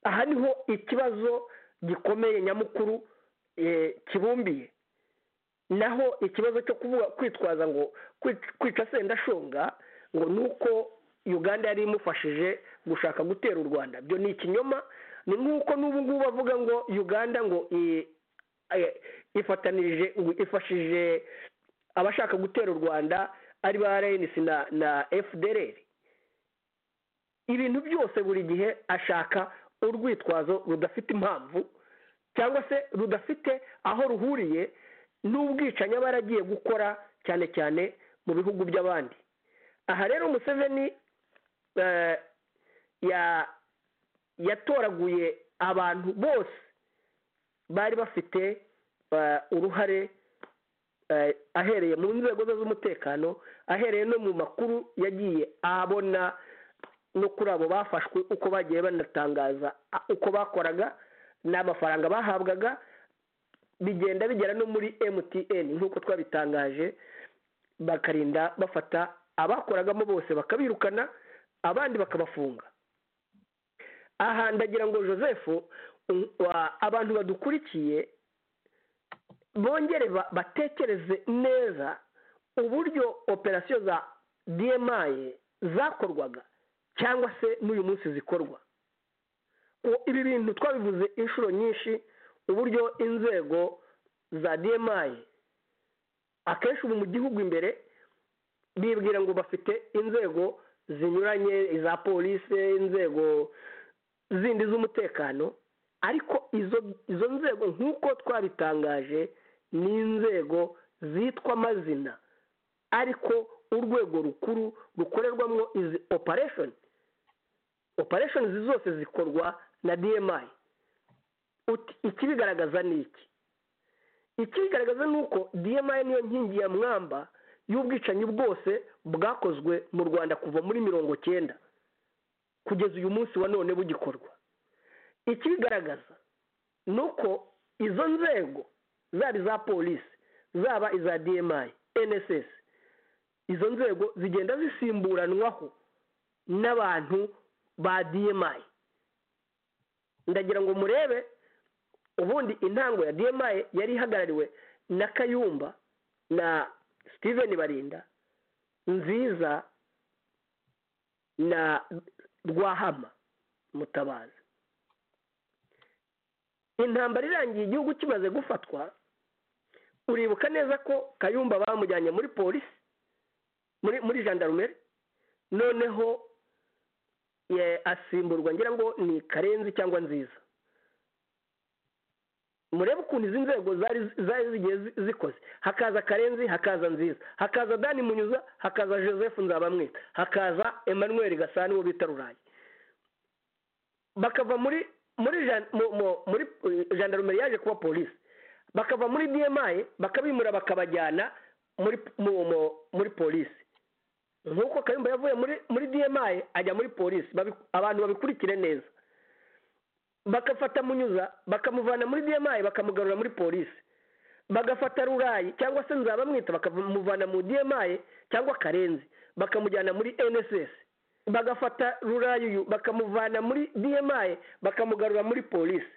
aha niho ikibazo gikomeye nyamukuru kibumbiye naho ikibazo cyo kwitwaza ngo kwica sendashonga ngo ni uko uganda yari imufashije gushaka gutera u rwanda byo ni ikinyoma ni nk'uko n'ubu ngubu bavuga ngo uganda ngo ifatanije ifashije abashaka gutera u rwanda ari ba rns na na fdr ibintu byose buri gihe ashaka urwitwazo rudafite impamvu cyangwa se rudafite aho ruhuriye n'ubwicanyi aba yaragiye gukora cyane cyane mu bihugu by'abandi aha rero museveni yatoraguye abantu bose bari bafite uruhare ahereye mu nzego ze z'umutekano ahereye no mu makuru yagiye abona no kuri abo bafashwe uko bagiye banatangaza uko bakoraga n'amafaranga bahabwaga bigenda bigera no muri mtn nk'uko twabitangaje bakarinda bafata abakoragamo bose bakabirukana abandi bakabafunga aha ndagira ngo joseph abantu badukurikiye bongere batekereze neza uburyo operasiyo za dmi zakorwaga cyangwa se n'uyu munsi zikorwa ibi bintu twabivuze inshuro nyinshi uburyo inzego za dmi akenshi ubu mu gihugu imbere bibwira ngo bafite inzego zinyuranye iza polisi inzego zindi z'umutekano ariko izo izo nzego nk'uko twabitangaje ni inzego zitwa amazina ariko urwego rukuru rukorerwamo izi operesheni operesheni izi zose zikorwa na dmi ikibigaragaza ni iki ikibigaragaza ni uko dmi niyo nkingi ya mwamba y'ubwicanyi bwose bwakozwe mu rwanda kuva muri mirongo cyenda kugeza uyu munsi wa none bugikorwa ikibigaragaza ni uko izo nzego zaba iza polisi zaba iza dmi nss izo nzego zigenda zisimburanwaho n'abantu ba dmi ndagira ngo murebe ubundi intango ya dmi yari ihagarariwe na kayumba na steven barinda nziza na rwahama mutabazi intambara irangiye igihugu kimaze gufatwa uribuka neza ko kayumba bamujyanye muri polisi muri muri jandarumeri noneho asimburwa ngira ngo ni karenzi cyangwa nziza murebe ukuntu izi nzego zari zigiye zikoze hakaza karenzi hakaza nziza hakaza dani munyuza hakaza joseph nzabamwita hakaza emmanuel gasani uwo bita rurayi bakava muri muri jandarumeri yaje kuba polisi bakava muri dmi bakabimura bakabajyana muri polisi nk'uko kayumba yavuye muri dmi ajya muri polisi abantu babikurikire neza bagafata munyuza bakamuvana muri dmi bakamugarura muri polisi bagafata rurayi cyangwa se nzabamwita bakamuvana mu dmi cyangwa karenzi bakamujyana muri nss bagafata rurayi uyu bakamuvana muri dmi bakamugarura muri polisi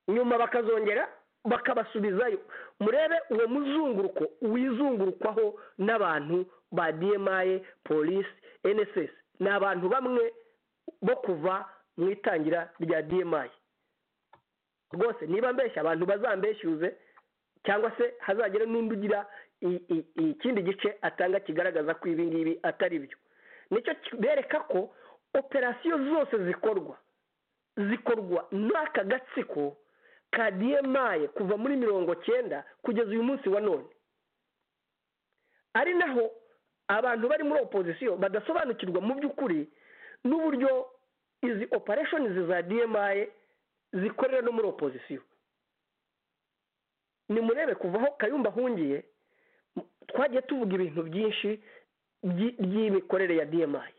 nyuma bakazongera bakabasubizayo murebe uwo muzunguruko wizungurukwaho n'abantu ba dmi polisi nss ni abantu bamwe bo kuva mu itangira rya dmi rwose niba mbeshya abantu bazambeshyuze cyangwa se hazagera n'undi ugira ikindi gice atanga kigaragaza ko ibi ngibi atari byo nicyo bereka ko operasiyo zose zikorwa zikorwa n'aka gatsiko ka dmi kuva muri mirongo cyenda kugeza uyu munsi wa none ari naho abantu bari muri opozisiyo badasobanukirwa mu by'ukuri n'uburyo izi operesheni za dmi zikorera no muri opozisiyo nimurebe kuva aho kayumba ahungiye twagiye tuvuga ibintu byinshi by'imikorere ya dmi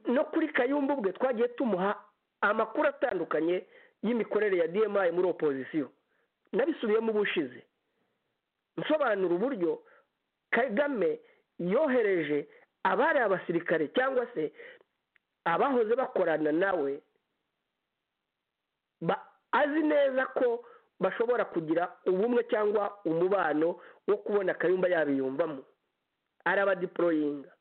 no kuri kayumba ubwe twagiye tumuha amakuru atandukanye y'imikorere ya dmi muri opozisiyo nabisubiyemo ubushize nsobanura uburyo kagame yohereje abari abasirikare cyangwa se abahoze bakorana nawe azi neza ko bashobora kugira ubumwe cyangwa umubano wo kubona akayumba yabiyumvamo arabadiporoyinga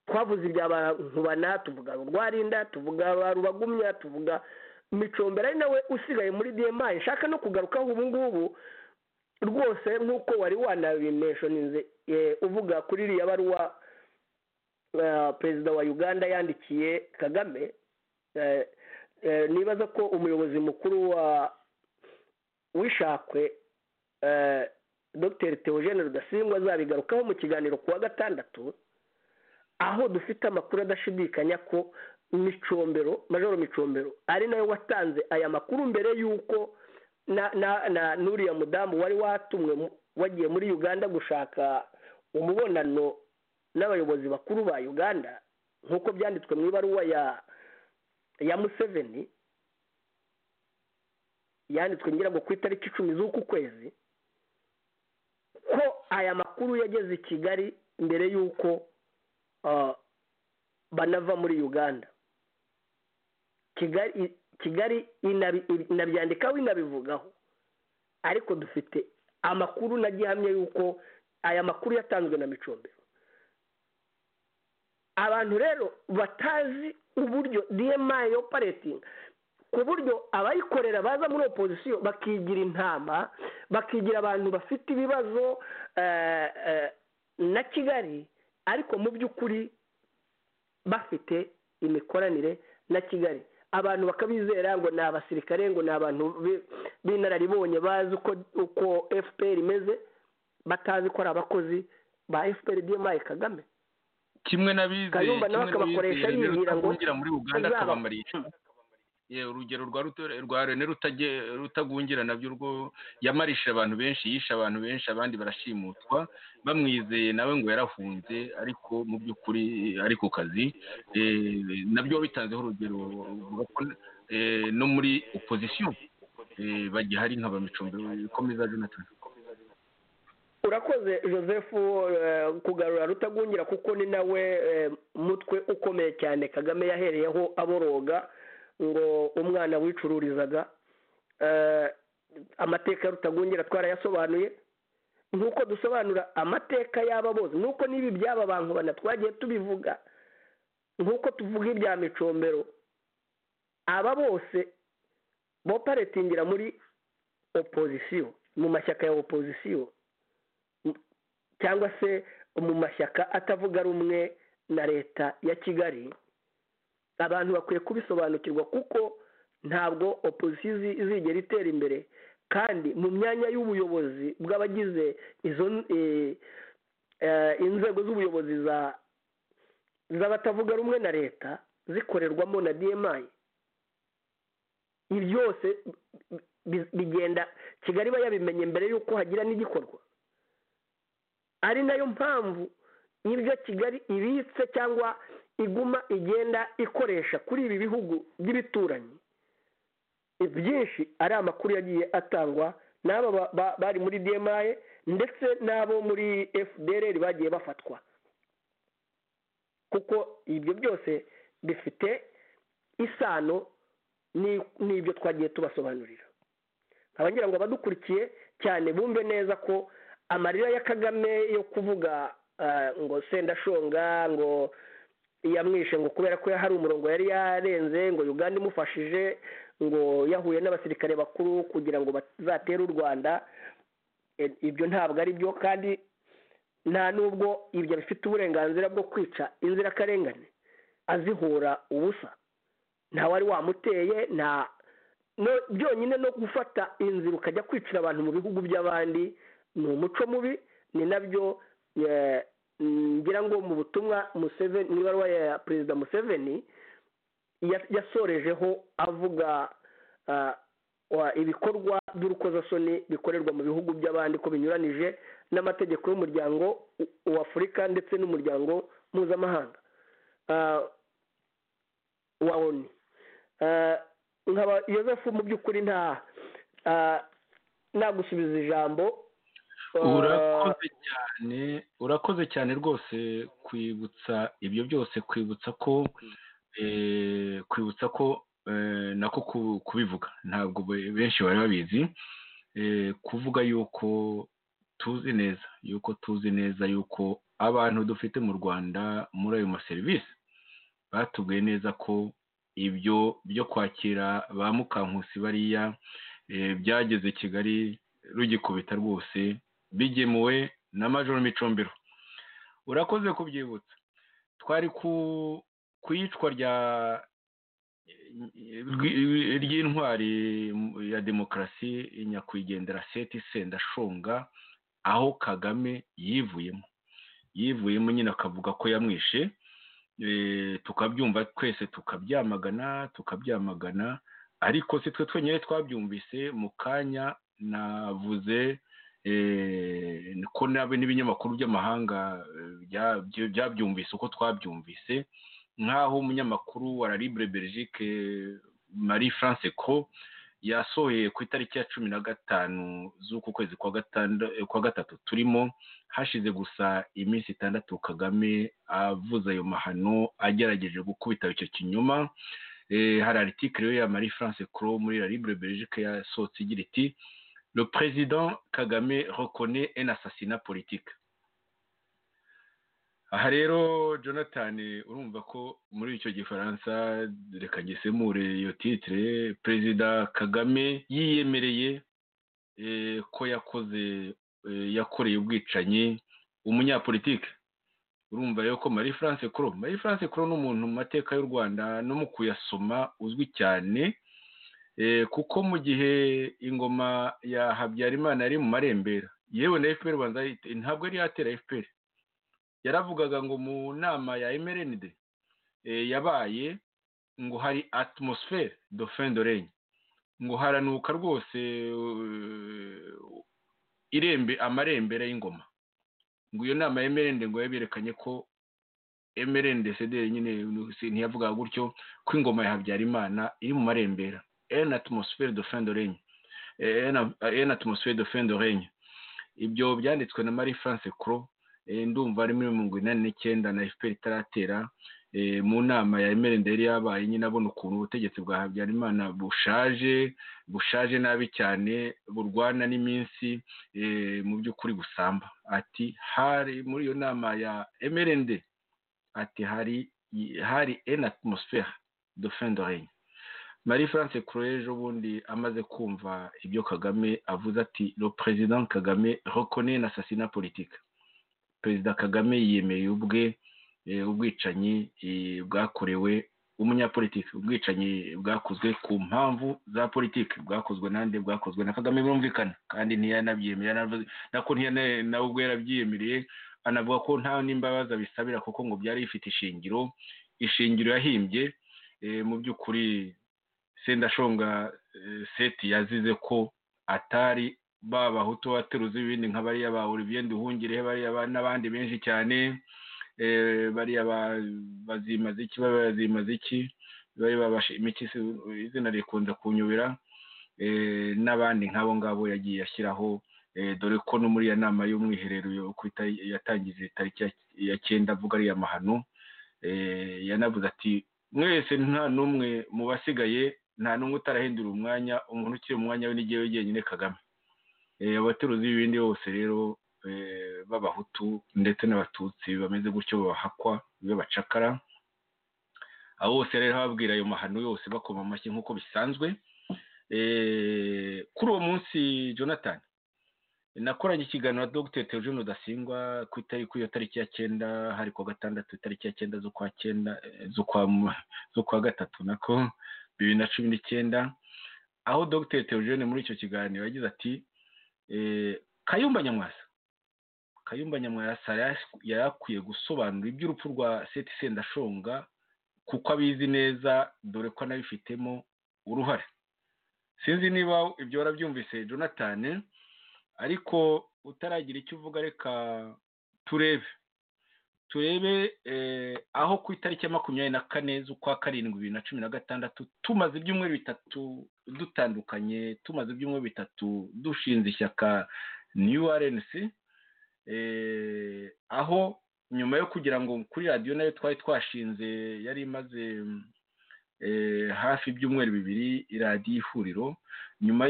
twavuze ibya nkubana tuvuga urwarinda tuvuga rubagumya tuvuga micombera ari nawe usigaye muri dmi nshaka no kugarukaho ubu ngubu rwose nk'uko wari wanabineshoninze uvuga kuri iriya baruwa perezida wa uganda yandikiye kagame nibaza ko umuyobozi mukuru wa wishakwe dr teogene rudasingwa azabigarukaho mu kiganiro ku wa gatandatu aho dufite amakuru adashidikanya ko micombero majoro micombero ari nayo watanze aya makuru mbere y'uko na n'uriya mudamu wari watumwe wagiye muri uganda gushaka umubonano n'abayobozi bakuru ba uganda nk'uko byanditswe mu ibaruwa ya ya museveni yanditswe ngira ngo ku itariki icumi z'uku kwezi ko aya makuru yageze i kigali mbere y'uko banava muri uganda kigali kigali inabyandikaho inabivugaho ariko dufite amakuru na gihamya y'uko aya makuru yatanzwe na micombero abantu rero batazi uburyo dmi operating ku buryo abayikorera baza muri opozisiyo bakigira intama bakigira abantu bafite ibibazo na kigali ariko mu by'ukuri bafite imikoranire na kigali abantu bakabizera ngo ni abasirikare ngo ni abantu b'inararibonye bazi uko fpr imeze batazi ko ari abakozi ba fpr dmi kagame kimwe n'abize kayumba nawe akabakoresha yibwira ngo muri uganda akabamariye urugero rwa rene rutagungira nabyo rwo yamarishije abantu benshi yishe abantu benshi abandi barashimutwa bamwizeye nawe ngo yarahunze ariko mu by'ukuri ari ku kazi nabyo bitanzeho urugero no muri opozisiyo bagihari nka ba micombe komeza jonathan urakoze joseph kugarura rutagungira kuko ni nawe mutwe ukomeye cyane kagame yahereyeho aboroga ngo umwana wicururizaga amateka rutagungira twarayasobanuye nk'uko dusobanura amateka y'aba bose nk'uko n'ibi by'aba bantu bana twagiye tubivuga nk'uko tuvuga ibya micombero aba bose boparetingira muri opozisiyo mu mashyaka ya opozisiyo cyangwa se mu mashyaka atavuga rumwe na leta ya kigali abantu bakwiye kubisobanukirwa kuko ntabwo opozisiyo izigera itera imbere kandi mu myanya y'ubuyobozi bw'abagize izo inzego z'ubuyobozi z'abatavuga rumwe na leta zikorerwamo na dmi byose bigenda kigali iba yabimenye mbere y'uko hagira n'igikorwa ari nayo mpamvu y'ibyo kigali ibitse cyangwa iguma igenda ikoresha kuri ibi bihugu by'ibituranyi byinshi ari amakuru yagiye atangwa n'aba bari muri dmi ndetse n'abo muri fdr bagiye bafatwa kuko ibyo byose bifite isano n'ibyo twagiye tubasobanurira nkaba ngira ngo abadukurikiye cyane bumve neza ko amarira ya kagame yo kuvuga ngo sendashonga ngo yamwishe ngo kubera ko hari umurongo yari yarenze ngo uganda imufashije ngo yahuye n'abasirikare bakuru kugira ngo bazatere u rwanda ibyo ntabwo ari byo kandi nta n'ubwo ibyo bifite uburenganzira bwo kwica inzirakarengane azihura ubusa nta wari wamuteye nta byonyine no gufata inzira ukajya kwicira abantu mu bihugu by'abandi ni umuco mubi ni nabyo ngira ngo mu butumwa museveni mu ibaruwa ya perezida museveni yasorejeho avuga ibikorwa by'urukozasoni bikorerwa mu bihugu by'abandi ko binyuranije n'amategeko y'umuryango w'afurika ndetse n'umuryango mpuzamahanga wa oni nkaba yozefu mu by'ukuri nta nagusubiza ijambo urakoze cyane urakoze cyane rwose kwibutsa ibyo byose kwibutsa ko kwibutsa ko nako kubivuga ntabwo benshi bari babizi kuvuga yuko tuzi neza yuko tuzi neza yuko abantu dufite mu rwanda muri ayo maserivisi batubwiye neza ko ibyo byo kwakira ba mukankusi bariya byageze kigali rugikubita rwose bigemuwe na majoro micombero urakoze kubyibutsa twari ku iyicwa ry'intwari ya demokarasi nyakwigendera seti sendashonga aho kagame yivuyemo yivuyemo nyine akavuga ko yamwishe tukabyumva twese tukabyamagana tukabyamagana ariko si twe twenyine twabyumvise mu kanya navuze ko n'ibinyamakuru by'amahanga byabyumvise uko twabyumvise nk'aho umunyamakuru wa Libre Belgique marie france ko yasohoye ku itariki ya cumi na gatanu z'uku kwezi kwa gatatu turimo hashize gusa iminsi itandatu kagame avuze ayo mahano agerageje gukubita icyo kinyoma hari aritikiriyo ya marie france kuro muri Libre Belgique yasohotse igira iti le président kagame reconnaît un assassinat politique aha rero jonathan urumva ko muri icyo gifaransa reka ngesemure iyo titire perezida kagame yiyemereye ko yakoze yakoreye ubwicanyi umunyapolitike urumva rero ko marie france kuro marie france kuro ni umuntu mu mateka y'u rwanda no mu kuyasoma uzwi cyane kuko mu gihe ingoma ya habyarimana yari mu marembera yewe na fpr ubanza ntabwo yari yatera fpr yaravugaga ngo mu nama ya mrnd yabaye ngo hari atmosfere do fendorene ngo haranuka rwose irembe amarembera y'ingoma ngo iyo nama ya mrnd ngo yaberekanye ko mrnd cdr nyine ntiyavugaga gutyo ko ingoma ya habyarimana iri mu marembera en atmosfere do fendorene en atmosfere do fendorene ibyo byanditswe na marie france cro ndumva ari muri mirongo inani n'icyenda na fpr itaratera mu nama ya emerende yari yabaye nyine abona ukuntu ubutegetsi bwa habyarimana bushaje bushaje nabi cyane burwana n'iminsi mu by'ukuri gusamba ati hari muri iyo nama ya emerende ati hari hari en atmosfere de fin de règne marie france kure ejo bundi amaze kumva ibyo kagame avuze ati le president kagame reconnaît na assassinat politique perezida kagame yiyemeye ubwe ubwicanyi bwakorewe umunyapolitiki ubwicanyi bwakozwe ku mpamvu za politiki bwakozwe nande bwakozwe na kagame birumvikana kandi ntiyanabyemeye nako nawe ubwo yarabyiyemereye anavuga ko nta n'imbabazi abisabira kuko ngo byari bifite ishingiro ishingiro yahimbye mu by'ukuri sendashonga seti yazize ko atari ba bahutu bateruzi ibindi nka bariya ba Olivier Nduhungirehe bariya n'abandi benshi cyane bariya bazimaze iki bazimaze iki bariya bashimiki izina rikunda kunyobera n'abandi nk'abo ngabo yagiye ashyiraho dore ko no muri iyo nama y'umwiherero yatangije tariki ya cyenda avuga ariya mahano yanavuze ati mwese nta n'umwe mu basigaye nta n'umwe utarahindura umwanya umuntu ukiri mu mwanya we n'igihe wegenyine Kagame abateruzi b'ibindi bose rero b'abahutu ndetse n'abatutsi bameze gutyo babahakwa b'abacakara abo bose rero babwira ayo mahano yose bakoma amashyi nk'uko bisanzwe kuri uwo munsi jonathan nakoranye ikiganiro na dogiteri teogene rudasingwa ku itariki iyo tariki ya cyenda hari ku gatandatu itariki ya cyenda z'ukwa cyenda z'ukwa gatatu nako bibiri na cumi n'icyenda aho dogiteri teogene muri icyo kiganiro yagize ati kayumba nyamwasa kayumba nyamwasa yari akwiye gusobanura iby'urupfu rwa seti sendashonga kuko abizi neza dore ko anabifitemo uruhare sinzi niba ibyo warabyumvise jonathan ariko utaragira icyo uvuga reka turebe turebe aho ku itariki ya makumyabiri na kane z'ukwa karindwi bibiri na cumi na gatandatu tumaze ibyumweru bitatu dutandukanye tumaze ibyumweru bitatu dushinze ishyaka new rnc aho nyuma yo kugira ngo kuri radiyo nayo twari twashinze yari imaze hafi ibyumweru bibiri iradiyo ihuriro nyuma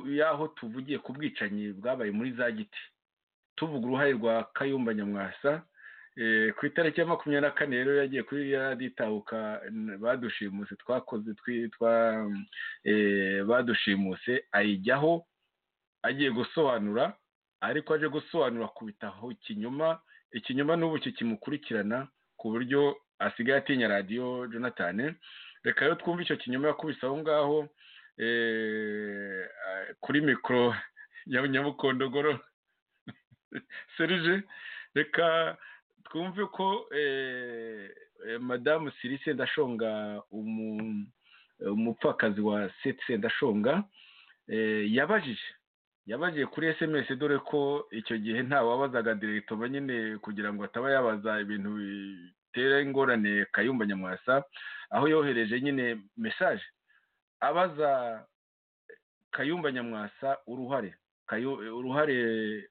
y'aho tuvugiye ku bwicanyi bwabaye muri za giti tuvuga uruhare rwa kayumba nyamwasa ku itariki ya makumyabiri na kane rero yagiye kuri raditahuka badushimuse twakoze badushimusi ayijyaho agiye gusobanura ariko aje gusobanura kubitaho ikinyoma ikinyoma n'ubu kimukurikirana ku buryo asigaye atinya radiyo jonathan reka rero twumve icyo kinyoma yakubise aho ngaho kuri mikoro ya nyamukondogoro serije reka twumve ko madamu sirise ndashonga umupfakazi wa setse ndashonga yabajije yabagiye kuri esemesi dore ko icyo gihe ntawabazaga diregitoma nyine kugira ngo ataba yabaza ibintu bitera ingorane kayumba nyamwasa aho yohereje nyine mesaje abaza kayumba nyamwasa uruhare uruhare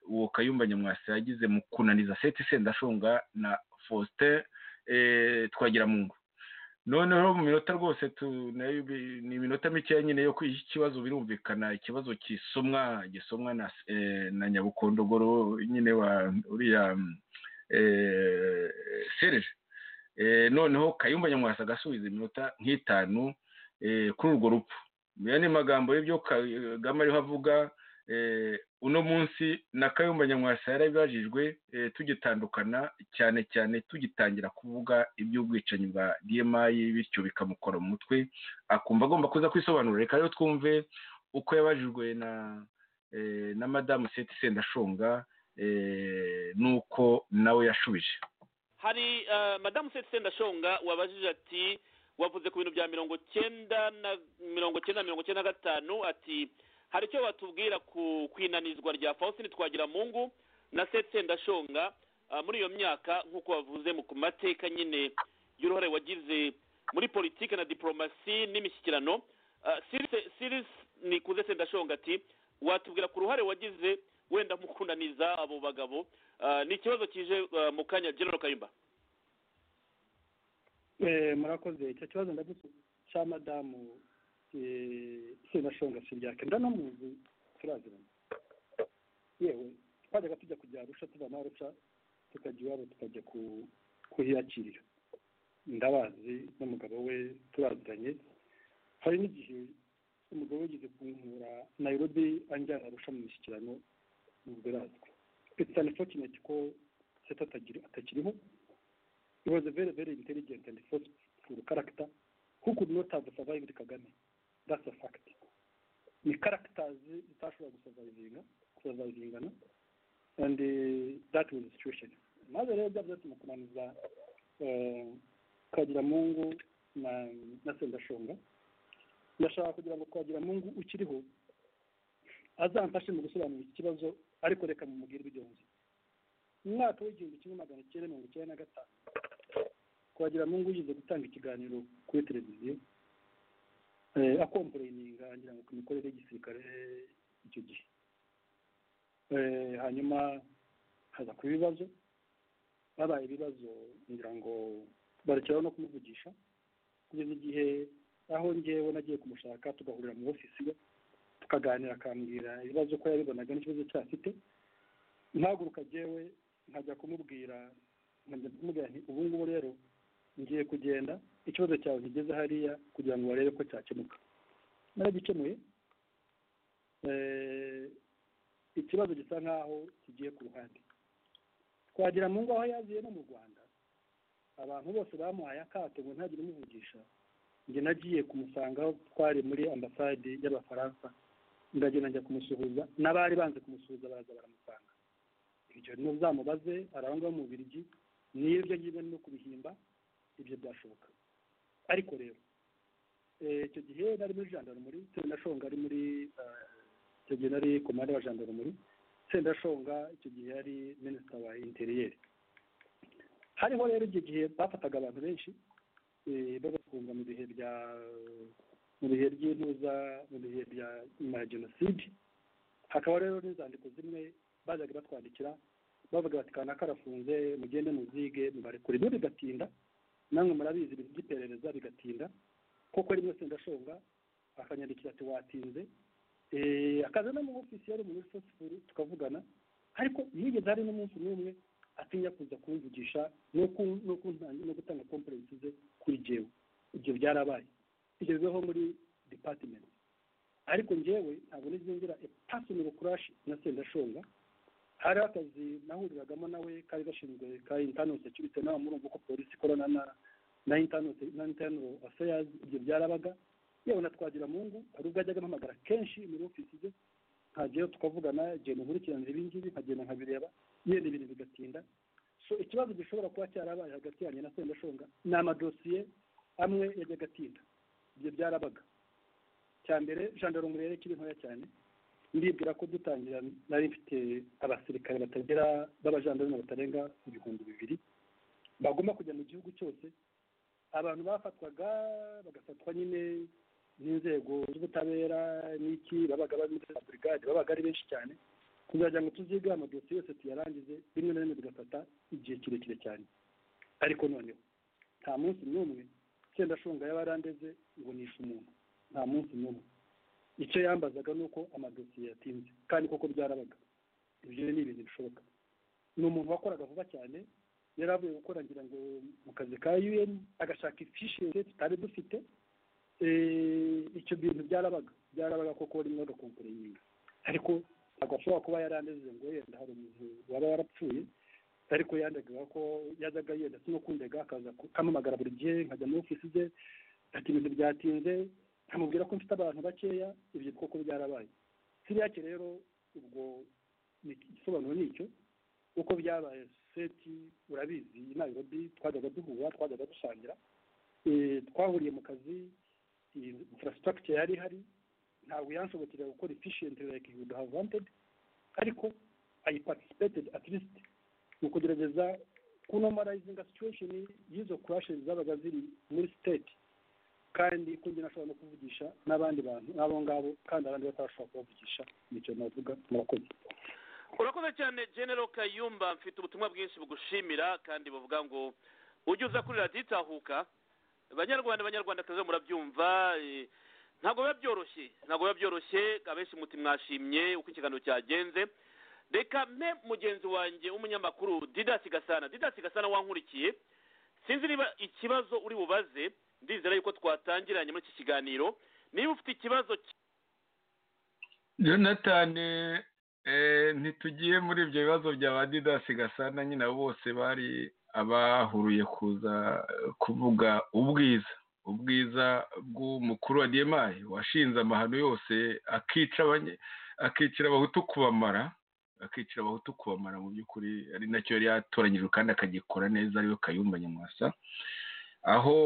uwo kayumba nyamwasa yagize mu kunaniza seti sendashonga na faustin twagira mu ngo noneho mu minota rwose ni iminota mikeya nyine yo kwishyura ikibazo birumvikana ikibazo gisomwa gisomwa na nyabukondogoro nyine wa uriya serije noneho kayumba nyamwasa agasubiza iminota nk'itanu kuri urwo rupfu niyo ni magambo y'ibyo kagame ariho avuga uno munsi na kayumba nyamwasa yarabibajijwe tugitandukana cyane cyane tugitangira kuvuga iby'ubwicanyi bwa dmi bityo bikamukora mu mutwe akumva agomba kuza kwisobanura reka rero twumve uko yabajijwe na na madamu seti sendashonga n'uko nawe yashubije hari madamu seti sendashonga wabajije ati wavuze ku bintu bya mirongo cyenda na mirongo cyenda na mirongo cyenda na gatanu ati hari icyo batubwira ku inanizwa rya faustin twagiramungu na setse ndashonga muri iyo myaka nk'uko bavuze ku mateka nyine y'uruhare wagize muri politiki na diporomasi n'imishyikirano sirisi ni kuze sendashonga ati watubwira ku ruhare wagize wenda mu kunaniza abo bagabo ni ikibazo kije mu kanya genero kayumba murakoze icyo kibazo ndagusubije cya madamu senashonga si ibyake ndanamuzi turaziranye yewe twajyaga tujya kujya arusha tuva na arusha tukajya iwabo tukajya kuhiyakirira ndabazi n'umugabo we turaziranye hari n'igihe umugabo we yigeze kunkura nayirobi anjyana arusha mu mishyikirano nubwo irazwi it's unfortunate ko seta atakiriho it was a very very intelligent and forceful character who could not have survived kagame that's a fact ni characters zitashobora gusavayivinga gusavayivingana and uh, that was the situation maze rero byabyatse mu kunaniza twagiramungu na na sendashonga ndashaka kugira ngo twagiramungu ukiriho azamfashe mu gusobanura iki kibazo ariko reka mumubwire ibigenzwe mu mwaka w'igihumbi kimwe magana cyenda mirongo icyenda na gatanu twagiramungu yize gutanga ikiganiro kuri televiziyo akomporeyininga ngira ngo ku mikorere y'igisirikare icyo gihe hanyuma haza ku bibazo babaye ibibazo ngira ngo barekeraho no kumuvugisha kugeza igihe aho ngewe nagiye kumushaka tugahurira mu ofisi ye tukaganira akambwira ibibazo ko yabibonaga n'ikibazo cyo afite ntaguruka ngewe nkajya kumubwira nkajya kumubwira nti ubu ngubu rero ngiye kugenda ikibazo cyawe kigeze hariya kugira ngo barebe ko cyakemuka naragikemuye ikibazo gisa nkaho kigiye ku ruhande twagira mu ngo aho yaziye no mu rwanda abantu bose bamuhaye akato ngo ntagire umuvugisha njye nagiye kumusanga aho twari muri ambasade y'abafaransa ndagenda njya kumusuhuza n'abari banze kumusuhuza baraza baramusanga ibyo ntuzamubaze arangwa mu birigi n'ibyo ngibyo no kubihimba ibyo byashoboka ariko rero icyo gihe nari muri jandarumuri sendashonga ari muri icyo gihe nari komande wa jandarumuri sendashonga icyo gihe yari minisita wa interiyeri hariho rero icyo gihe bafataga abantu benshi bagafunga mu bihe bya mu bihe by'intuza mu bihe bya nyuma ya jenoside hakaba rero n'inzandiko zimwe bajyaga batwandikira bavuga bati kanaka arafunze mugende muzige mubarekure ibyo bigatinda namwe murabizi ibintu by'iperereza bigatinda koko rimwe sendashonga akanyandikira ati watinze akaza no mu ofisi yari umuntu uri tukavugana ariko yigeze hari n'umunsi n'umwe atinya kuza kumvugisha no gutanga kompurensi ze kuri jewe ibyo byarabaye tugezeho muri depatimenti ariko njyewe ntabwo nizengera epasonero kurashi na sendashonga hari akazi nahuriragamo nawe kari gashinzwe ka intano security nawe murumva uko polisi ikorana na na intano na intano affairs ibyo byarabaga yewe na twagira mungu hari ubwo ajyaga ampamagara kenshi muri ofisi ze nkageyo tukavugana igihe nkurikiranira ibi ngibi nkagenda nkabireba yenda ibintu bigatinda so ikibazo gishobora kuba cyarabaye hagati yanjye na sendashonga ni amadosiye amwe yajyaga atinda ibyo byarabaga cya mbere gendarme rero ikiri ntoya cyane ndibwira ko dutangira nari mfite abasirikare batagera b'abajandarume batarenga ibihumbi bibiri bagomba kujya mu gihugu cyose abantu bafatwaga bagafatwa nyine n'inzego z'ubutabera n'iki babaga bari muri za burigade babaga ari benshi cyane kuzagira ngo tuzige amadosiye yose tuyarangize rimwe na rimwe tugafata igihe kirekire cyane ariko noneho nta munsi n'umwe sendashunga y'abarandeze ngo nishe umuntu nta munsi n'umwe icyo yambazaga ni uko amadosiye yatinze kandi koko byarabaga ibyo ni ibintu bishoboka ni umuntu wakoraga vuba cyane yari avuye gukora ngira ngo mu kazi ka un agashaka ifishi tutari dufite icyo bintu byarabaga byarabaga koko rimwe agakomporenga ariko ntabwo ashobora kuba yari aneze ngo yenda hari umuntu waba warapfuye ariko yandaga ko yazaga yenda sinukundega akaza kamamagara buri gihe nkajya muri ofisi ze ati ibintu byatinze nkamubwira ko mfite abantu bakeya ibyo koko byarabaye siriya rero ubwo igisobanuro ni icyo uko byabaye seti urabizi i nairobi twajyaga duhura twajyaga dusangira twahuriye mu kazi infrastructure yari ihari ntabwo yanshobokera gukora efficient like you would have wanted ariko i participated at least mu kugerageza kunomalizinga situation y'izo crashes zabaga ziri muri state kandi ko njye nashobora no kuvugisha n'abandi bantu n'abo ngabo kandi abandi batabashobora kubavugisha nicyo navuga murakoze urakoze cyane genero kayumba mfite ubutumwa bwinshi bugushimira kandi buvuga ngo ujye uza kuri radiyo itahuka banyarwanda banyarwandakazi murabyumva ntabwo biba byoroshye ntabwo biba byoroshye abenshi muti mwashimye uko ikiganiro cyagenze reka mpe mugenzi wanjye w'umunyamakuru didasi gasana didasi gasana wankurikiye sinzi niba ikibazo uri bubaze ndizera yuko twatangiranye muri iki kiganiro niba ufite ikibazo jonathan ntitugiye muri ibyo bibazo bya ba didasi gasana nyine bose bari abahuruye kuza kuvuga ubwiza ubwiza bw'umukuru wa diyemayi washinze amahano yose akicira abahutu kubamara akicira abahutu kubamara mu by'ukuri ari nacyo yari yatoranyijwe kandi akagikora neza ariyo kayumba nyamwasa aho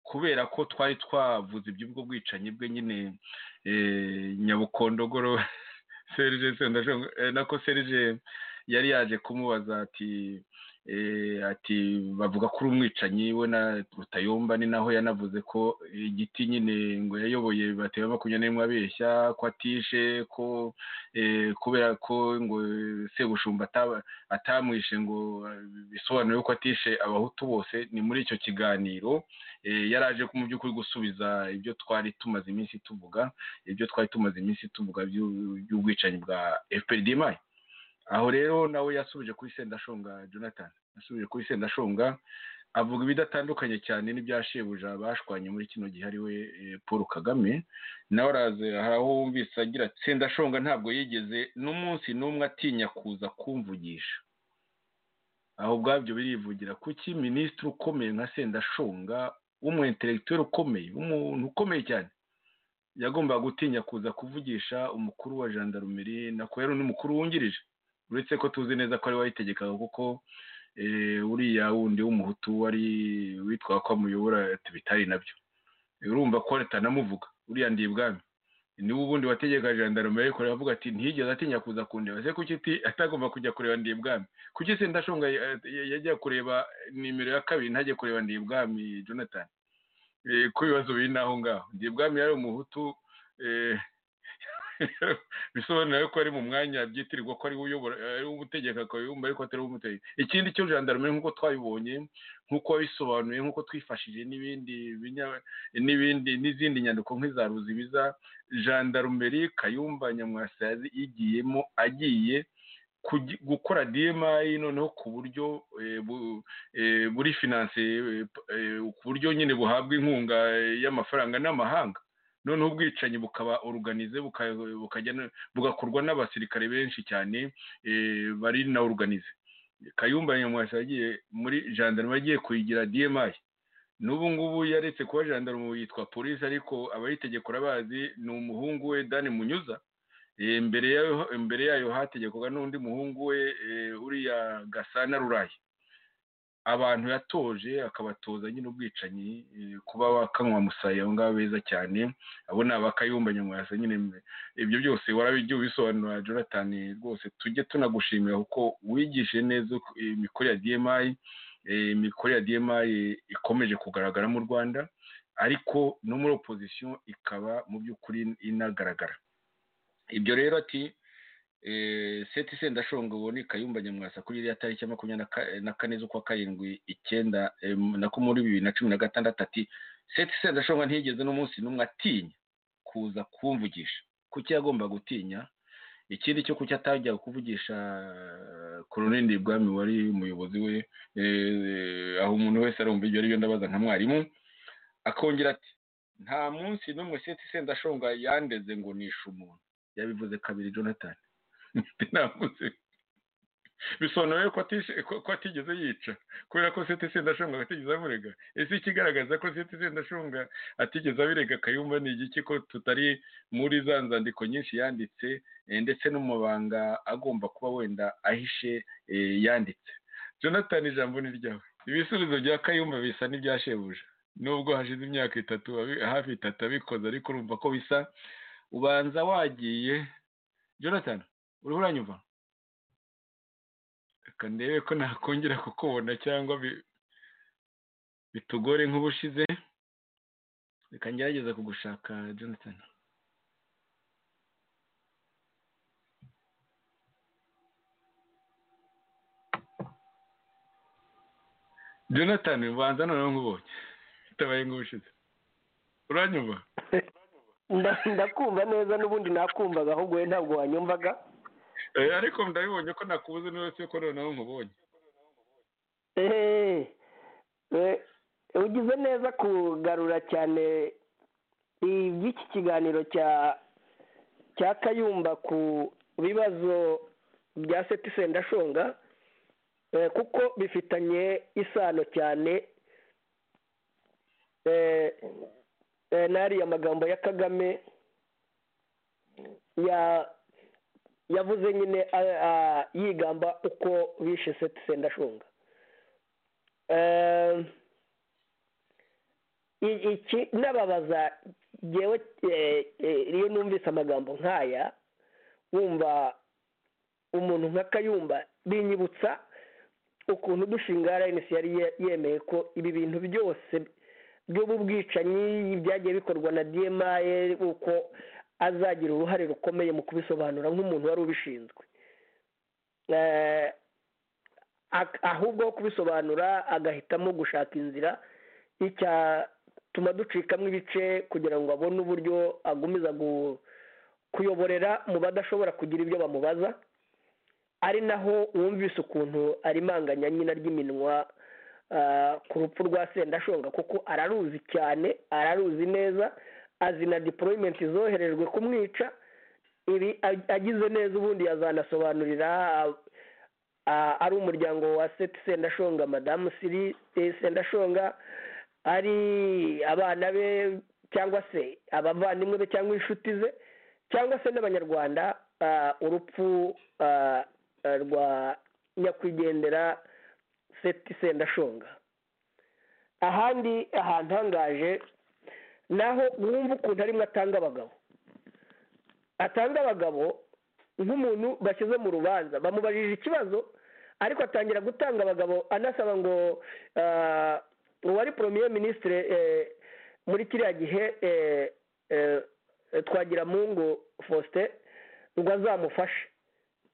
kubera ko twari twavuze iby'ubwo bwicanyi bwe nyine nyabukondogoro serije nako serije yari yaje kumubaza ati ati bavuga ko uri umwicanyi we na rutayomba ni naho yanavuze ko igiti nyine ngo yayoboye bateye makumyabiri n'imwe abeshya ko atishe ko kubera ko ngo segushumba atamwishe ngo bisobanure ko atishe abahutu bose ni muri icyo kiganiro yaraje ko mu by'ukuri gusubiza ibyo twari tumaze iminsi tuvuga ibyo twari tumaze iminsi tuvuga by'ubwicanyi bwa fprdmi aho rero nawe yasubije kuri sendashonga jonathan yasubije kuri sendashonga avuga ibidatandukanye cyane n'ibyashebuja bashwanye muri kino gihe ari we paul kagame nawe araza hari aho wumvise agira ati sendashonga ntabwo yigeze n'umunsi n'umwe atinya kuza kumvugisha aho ubwabyo birivugira kuki minisitiri ukomeye nka sendashonga w'umuenteregiteri ukomeye umuntu ukomeye cyane yagombaga gutinya kuza kuvugisha umukuru wa jandarumeri na rero n'umukuru wungirije uretse ko tuzi neza ko ari wayitegekaga kuko uriya wundi w'umuhutu wari witwa ko amuyobora bitari nabyo urumva ko atanamuvuga uriya ndi ibwami niba ubundi wategeka jandarume ariko aravuga ati ntiyigeze atinya kuza kundeba se kuki atagomba kujya kureba ndi ibwami kuki se ndashonga yajya kureba nimero ya kabiri ntajya kureba ndi ibwami jonathan ko ibibazo biri n'aho ngaho ndi ibwami yari umuhutu bisobanura ko ari mu mwanya byitirirwa ko ari uyobora ari ubutegeka akayumva ariko atari umutegeka ikindi cyo jandarume nk'uko twabibonye nk'uko wabisobanuye nk'uko twifashije n'ibindi n'ibindi n'izindi nyandiko nk'iza ruzibiza jandarumeri kayumba nyamwasa yigiyemo agiye gukora demayi noneho ku buryo buri finanse ku buryo nyine buhabwa inkunga y'amafaranga n'amahanga noneho ubwicanyi bukaba oruganize bugakorwa n'abasirikare benshi cyane bari na oruganize kayumba nyamwasa yagiye muri jandaruma yagiye kuyigira dmi n'ubu ngubu yaretse kuba jandaruma yitwa polisi ariko abayitegeko urabazi ni umuhungu we dani munyuza mbere yayo hategekwaga n'undi muhungu we uriya gasana rurayi abantu yatoje akabatoza nyine ubwicanyi kuba wakanywa musaya abo ngabo beza cyane abo ni abakayumba nyamwasa nyine ibyo byose warabijya ubisobanura jonathan rwose tujye tunagushimira kuko wigishije neza imikorere ya dmi imikorere ya dmi ikomeje kugaragara mu rwanda ariko no muri opozisiyo ikaba mu by'ukuri inagaragara ibyo rero ati seti sendashonga ubone kayumba nyamwasa kuri iriya tariki ya makumyabiri na kane z'ukwa karindwi icyenda nako muri bibiri na cumi na gatandatu ati seti sendashonga ntiyigeze n'umunsi n'umwe atinya kuza kumvugisha kuki yagomba gutinya ikindi cyo kuki atajya kuvugisha koroneli bwami wari umuyobozi we aho umuntu wese arumva ibyo aribyo ndabaza nka mwarimu akongera ati nta munsi n'umwe seti sendashonga yandeze ngo nishe umuntu yabivuze kabiri jonathan ntavuze bisobanuye ko atigeze yica kubera ko seti sendashunga atigeze amurega ese ikigaragaza ko seti sendashunga atigeze abirega akayumva ni igiki ko tutari muri za nzandiko nyinshi yanditse ndetse n'umubanga agomba kuba wenda ahishe yanditse jonathan ijambo ni ryawe ibisubizo bya kayumba bisa n'ibyashebuja nubwo hashize imyaka itatu hafi itatu abikoze ariko urumva ko bisa ubanza wagiye jonathan uriho uranyumva reka ndebe ko nakongera kukubona cyangwa bitugore nk'ubushize reka ngerageza kugushaka jonathan jonathan ubanza noneho nk'ubonye bitabaye nk'ubushize uranyumva ndakumva neza n'ubundi nakumvaga ahubwo we ntabwo wanyumvaga ariko ndabibonye ko nakubuze niba se ko noneho nkubonye ugize neza kugarura cyane iby'iki kiganiro cya cya kayumba ku bibazo bya seti sendashonga kuko bifitanye isano cyane n'ariya magambo ya kagame ya yavuze nyine yigamba uko bishe seti sendashunga iki nababaza ngewe iyo numvise amagambo nk'aya wumva umuntu nka kayumba binyibutsa ukuntu dushinga rnc yari yemeye ko ibi bintu byose by'ubu bwicanyi byagiye bikorwa na dmi uko azagira uruhare rukomeye mu kubisobanura nk'umuntu wari ubishinzwe ahubwo ho kubisobanura agahitamo gushaka inzira icyatuma ducikamo ibice kugira ngo abone uburyo agumiza kuyoborera mu badashobora kugira ibyo bamubaza ari naho wumvise ukuntu arimanganya nyina ry'iminwa ku rupfu rwa sendashonga kuko araruzi cyane araruzi neza azi na diporoyimenti zoherejwe kumwica ibi agize neza ubundi yazanasobanurira ari umuryango wa seti sendashonga madamu siri sendashonga ari abana be cyangwa se abavandimwe be cyangwa inshuti ze cyangwa se n'abanyarwanda urupfu rwa nyakwigendera seti sendashonga ahandi ahantu hangaje naho wumva ukuntu arimo atanga abagabo atanga abagabo nk'umuntu bashyize mu rubanza bamubajije ikibazo ariko atangira gutanga abagabo anasaba ngo uwari poromiye minisitire muri kiriya gihe twagira mungu faustin ngo azamufashe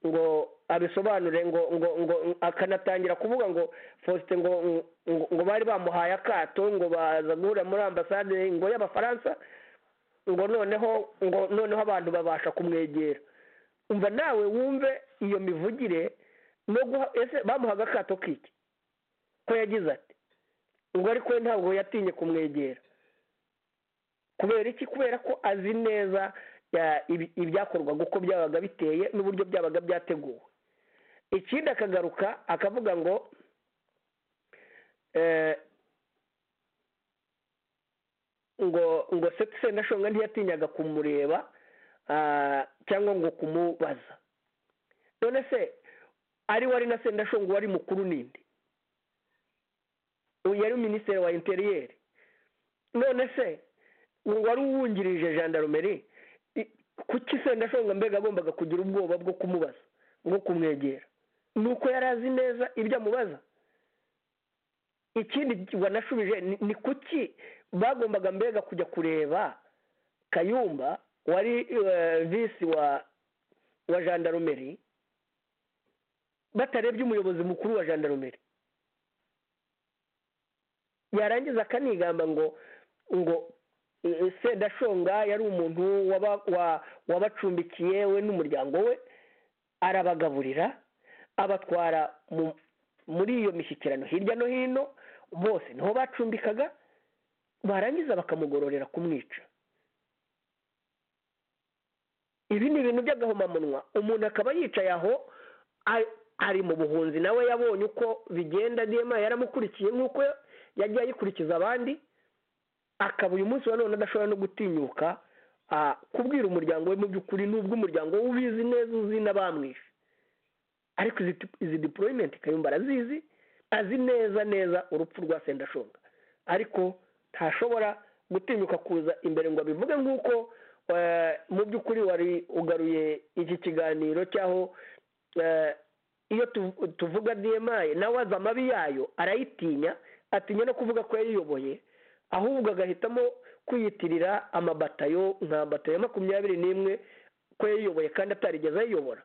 ngo abisobanure ngo ngo ngo akanatangira kuvuga ngo faustin ngo ngo bari bamuhaye akato ngo baza guhura muri ambasade ngo y'abafaransa ngo noneho ngo noneho abantu babasha kumwegera umva nawe wumve iyo mivugire no guha ese bamuhaga akato k'iki ko yagize ati ngo ariko we ntabwo yatinye kumwegera kubera iki kubera ko azi neza ya- ibi- ibyakorwaga uko byabaga biteye n'uburyo byabaga byateguwe ikindi akagaruka akavuga ngo eh, ngo ngo se sendashonga ntiyatinyaga kumureba ah, cyangwa ngo kumubaza none se ari wari na sendashonga wari mukuru ninde uyu yari minisitiri wa interiyeri none se wari uwungirije gendarmerie i- kuki sendashonga mbega agombaga kugira ubwoba bwo kumubaza bwo kumwegera ni uko yari azi neza ibyo amubaza ikindi wanashubije ni- ni kuki bagombaga mbega kujya kureba kayumba wari eh, visi wa wa gendarmerie batarebye umuyobozi mukuru wa gendarmerie yarangiza akanigamba ngo ngo eh, sendashonga yari umuntu waba- wa- wabacumbikiye we n'umuryango we arabagaburira abatwara mu- muri iyo mishyikirano hirya no hino bose niho bacumbikaga barangiza bakamugororera kumwica ibi ni ibintu by'agahomamunwa umuntu akaba yicaye aho a- ari mu buhunzi nawe yabonye uko bigenda dema yaramukurikiye nk'uko yagiye ayikurikiza abandi akaba uyu munsi wa none adashobora no gutinyuka ah, kubwira umuryango we mu by'ukuri n'ubwo umuryango we ubizi neza uzi n'abamwishe ariko izi tip- izi deployment kayumba arazizi azi neza neza urupfu rwa sendashonga ariko ntashobora gutinyuka kuza imbere ngo abivuge nk'uko eh, mu by'ukuri wari ugaruye iki kiganiro cy'aho eh, iyo tu- tuvuga dma nawe azi amabi yayo arayitinya atinya no kuvuga ko yayiyoboye ahubwo agahitamo kwiyitirira amabatayo nka batayo ya makumyabiri n'imwe ko yayiyoboye kandi atarigeze ayiyobora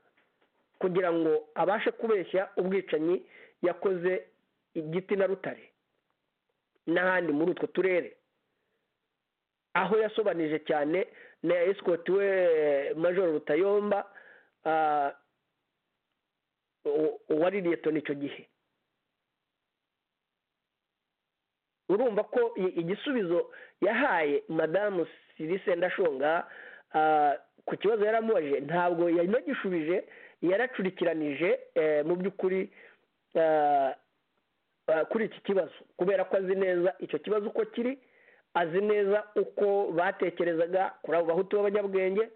kugira ngo abashe kubeshya ubwicanyi yakoze igiti na rutare n'ahandi muri utwo turere aho yasobanije cyane na esikoti we majoro rutayomba ah, u- uwari liyetoni icyo gihe urumva ko i- igisubizo yahaye madamu sirise ndashonga ah, ku kibazo yaramubajije ntabwo yanagishubije yaracurikiranije eh, mu by'ukuri ah, ah, kuri iki kibazo kubera ko azi neza icyo kibazo uko kiri azi neza uko batekerezaga kuri abo bahutu b'abanyabwenge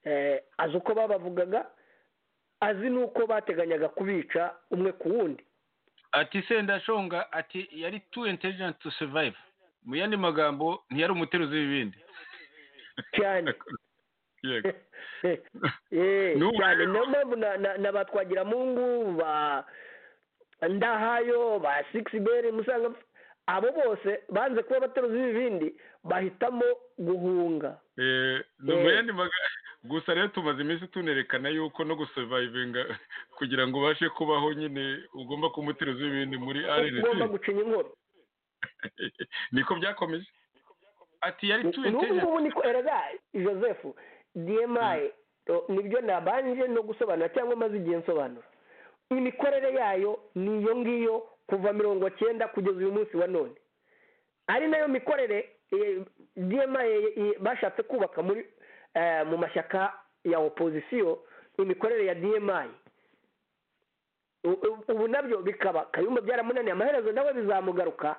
eh, azi uko babavugaga azi n'uko bateganyaga kubica umwe ku wundi ati sendashonga ati yari tu intelligent to survive mu yandi magambo ntiyari umuteruzi w'ibindi cyane yego Eh, N'ubu cyane rero- niyo mpamvu na- na- na ba twagiramungu ba ndahayo ba sigisi beri musanga abo bose banze kuba abateruzi b'ibindi bahitamo guhunga Eh, no mu Eh. yandi magambo gusa rero tumaze iminsi tunerekana yuko no gusurivayivinga kugira ngo ubashe kubaho nyine ugomba kuba umuteruzi w'ibindi muri rnc ugomba gucinya inkoro niko byakomeje ati yari tu n'ubu intelligent ngubu niko erega joseph dmi nibyo nabanje no gusobanura cyangwa maze igihe nsobanura imikorere yayo ni iyo ngiyo kuva mirongo cyenda kugeza uyu munsi wa none ari nayo mikorere eh, dmi eh, bashatse kubaka muri eh, mu mashyaka ya opozisiyo imikorere ya dmi U- u- ubu nabyo bikaba kayumba byaramunaniye amaherezo nawe bizamugaruka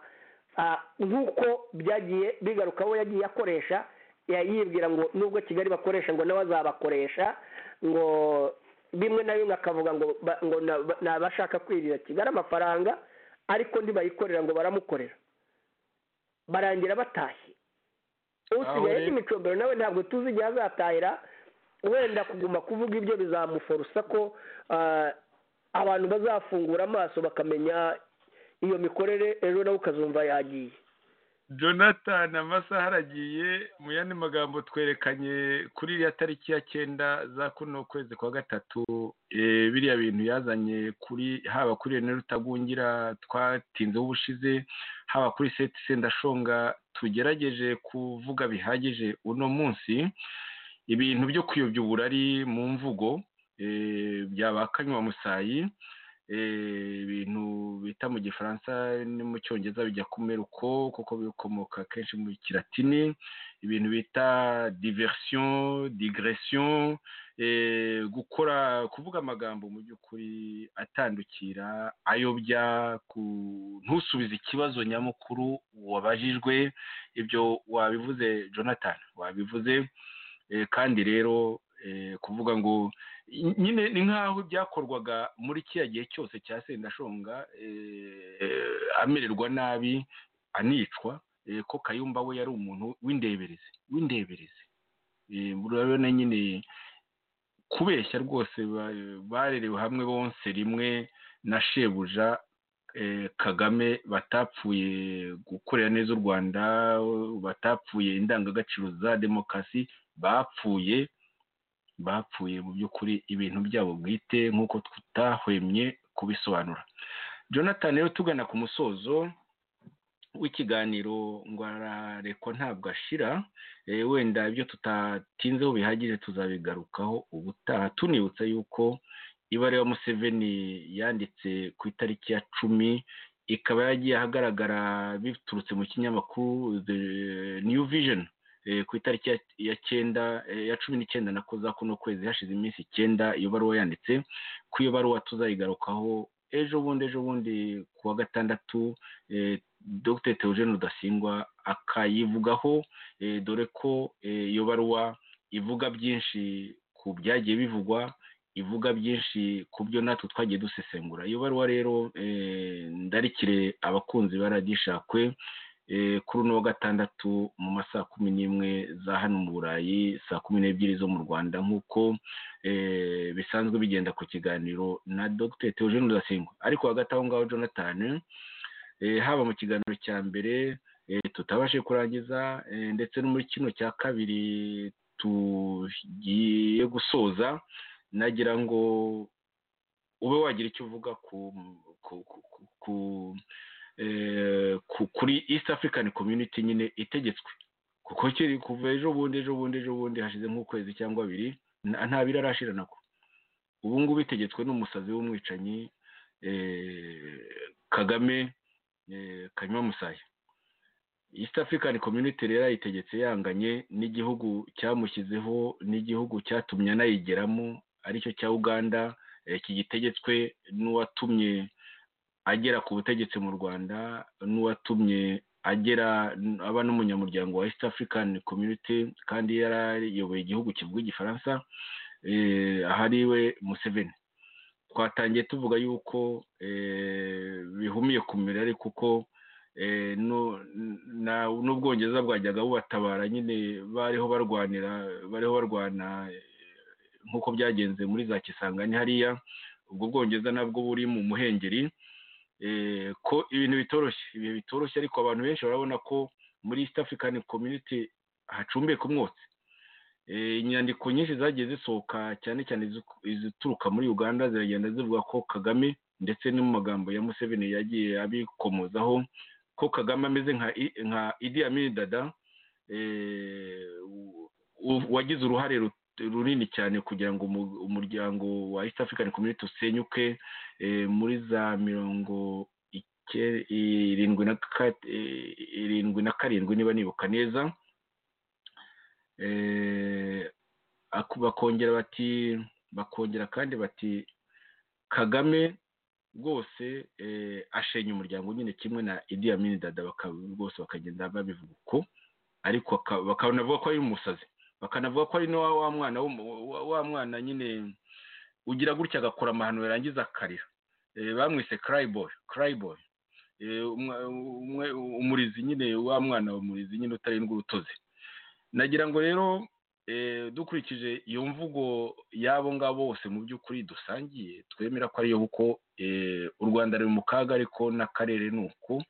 ah, nk'uko byagiye bigaruka aho yagiye akoresha ya- yibwira ngo nubwo kigali bakoresha ngo nawe azabakoresha ngo bimwe na bimwe akavuga ngo ba- ngo na- ba- ni abashaka kwirira kigali amafaranga ariko ndibayikorera ngo baramukorera barangira batashye usigaye rero- n'imicobero nawe ntabwo tuzi igihe azatahira wenda kuguma kuvuga ibyo bizamuforosa ko ah, abantu bazafungura amaso bakamenya iyo mikorere ejo nawe ukazumva yagiye jonathan amasaha aragiye mu yandi magambo twerekanye kuri iriya tariki ya cyenda za kuno kwezi kwa gatatu eh, biriya bintu yazanye kuri haba kuri rene rutagungira twatinzeho ubushize haba kuri seti sendashonga tugerageje kuvuga bihagije uno munsi ibintu byo kuyobya uburari mu mvugo eh, byabakanywa musayi ibintu bita mu gifaransa no mu cyongereza bijya kumera uko kuko bikomoka kenshi mu kiratini ibintu bita diverisiyo digeresiyo gukora kuvuga amagambo mu by'ukuri atandukira ayobya ntusubize ikibazo nyamukuru wabajijwe ibyo wabivuze jonathan wabivuze kandi rero kuvuga ngo nyine ni nk'aho byakorwaga muri kiriya gihe cyose cya sendashonga amererwa nabi anicwa ko kayumba we yari umuntu w'indeberezi w'indeberezi urabona nyine kubeshya rwose barerewe hamwe bonse rimwe na shebuja kagame batapfuye gukorera neza u rwanda batapfuye indangagaciro za demokarasi bapfuye bapfuye mu by'ukuri ibintu byabo bwite nk'uko tutahwemye kubisobanura jonathan rero tugana ku musozo w'ikiganiro ngo ararekwa ntabwo ashira wenda ibyo tutatinzeho bihagije tuzabigarukaho ubutaha tunibutsa yuko ibara ya museveni yanditse ku itariki ya cumi ikaba yagiye ahagaragara biturutse mu kinyamakuru new vision ku itariki ya cyenda ya cumi n'icyenda na za kuno kwezi hashize iminsi icyenda iyo baruwa yanditse ku iyo baruwa tuzayigarukaho ejo bundi ejo bundi ku wa gatandatu dr teogene rudasingwa akayivugaho dore ko iyo baruwa ivuga byinshi ku byagiye bivugwa ivuga byinshi ku byo natwe twagiye dusesengura iyo baruwa rero ndarikire abakunzi ba radishakwe kuri uno wa gatandatu mu masaha kumi n'imwe za hano mu burayi saa kumi n'ebyiri zo mu rwanda nk'uko bisanzwe bigenda ku kiganiro na dr teogene rudasingwa ariko hagati aho ngaho jonathan haba mu kiganiro cya mbere tutabashe kurangiza ndetse no muri kino cya kabiri tugiye gusoza nagira ngo ube wagira icyo uvuga ku kuri east african community nyine itegetswe kuko kiri kuva ejo bundi ejo bundi ejo bundi hashize nk'ukwezi cyangwa abiri nta birarashira nako ubu ngubu itegetswe n'umusazi w'umwicanyi kagame kanywa musaya east african community rero ayitegetse yanganye n'igihugu cyamushyizeho n'igihugu cyatumye anayigeramo aricyo cya uganda kigitegetswe n'uwatumye agera ku butegetsi mu rwanda n'uwatumye agera aba n'umunyamuryango wa east african community kandi yari ayoboye igihugu kivuga igifaransa ahariwe museveni twatangiye tuvuga yuko bihumiye kumira ariko uko n'ubwongereza bwajyaga bubatabara nyine bariho barwanira bariho barwana nk'uko byagenze muri za kisangani hariya ubwo bwongereza nabwo buri mu muhengeri ko ibintu bitoroshye ibihe bitoroshye ariko abantu benshi barabona ko muri east african community hacumbeka umwotsi inyandiko nyinshi zagiye zisohoka cyane cyane izituruka muri uganda ziragenda zivuga ko kagame ndetse no mu magambo ya museveni yagiye abikomozaho ko kagame ameze nka idi amini dada wagize uruhare runini cyane kugira ngo umuryango wa east african community usenyuke muri za mirongo irindwi na karindwi niba nibuka neza bakongera bati bakongera kandi bati kagame rwose ashenya umuryango nyine kimwe na idi amini dada rwose bakagenda babivuga uko ariko bakanavuga ko ari umusazi bakanavuga ko ari wa mwana wa mwana nyine ugira gutya agakora amahano yarangiza akarira bamwise cryboy cryboy umurizi nyine wa mwana umurizi nyine utarindwa urutozi nagira ngo rero dukurikije iyo mvugo y'abo ngabo bose mu by'ukuri dusangiye twemera ko ariyo kuko u rwanda ruri mu kaga ariko n'akarere ni uko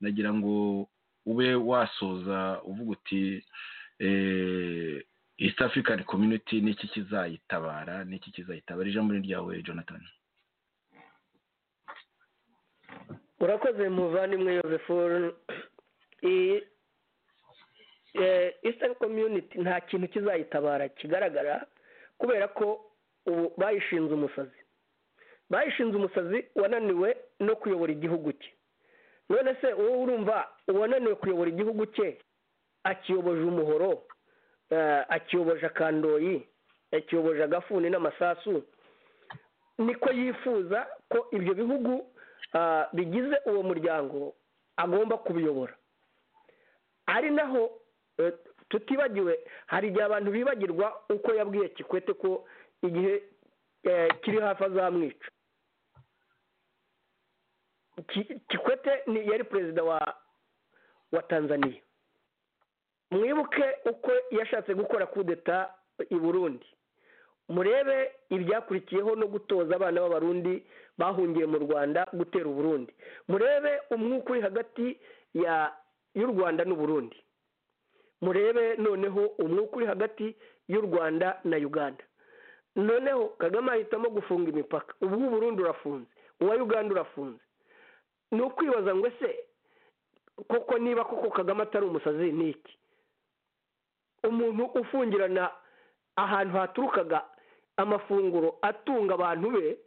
nagira ngo ube wasoza uvuga uti east african community n'iki kizayitabara n'iki kizayitabara ijambo ni ryawe jonathan urakoze muvandimwe yosefu eastern community nta kintu kizayitabara kigaragara kubera ko ubu bayishinze umusazi bayishinze umusazi wananiwe no kuyobora igihugu cye none se wowe urumva uwananiwe kuyobora igihugu cye akiyoboje umuhoro eh, akiyoboje akandoyi akiyoboje agafuni n'amasasu niko yifuza ko ibyo bihugu ah, bigize uwo muryango agomba kubiyobora ari naho eh, tutibagiwe hari igihe abantu bibagirwa uko yabwiye kikwete ko igihe eh, kiri hafi azamwica Ki- kikwete ni yari perezida wa wa tanzaniya mwibuke uko yashatse gukora kudeta i burundi murebe ibyakurikiyeho no gutoza abana b'abarundi bahungiye mu rwanda gutera uburundi murebe umwuka uri hagati ya y'u rwanda n'uburundi murebe noneho umwuka uri hagati y'u rwanda na uganda noneho kagame ahitamo gufunga imipaka ubwo uburundi urafunze uwa uganda urafunze ni ukwibaza ngo ese koko niba koko kagame atari umusazi ni iki umuntu ufungirana ahantu haturukaga amafunguro atunga abantu be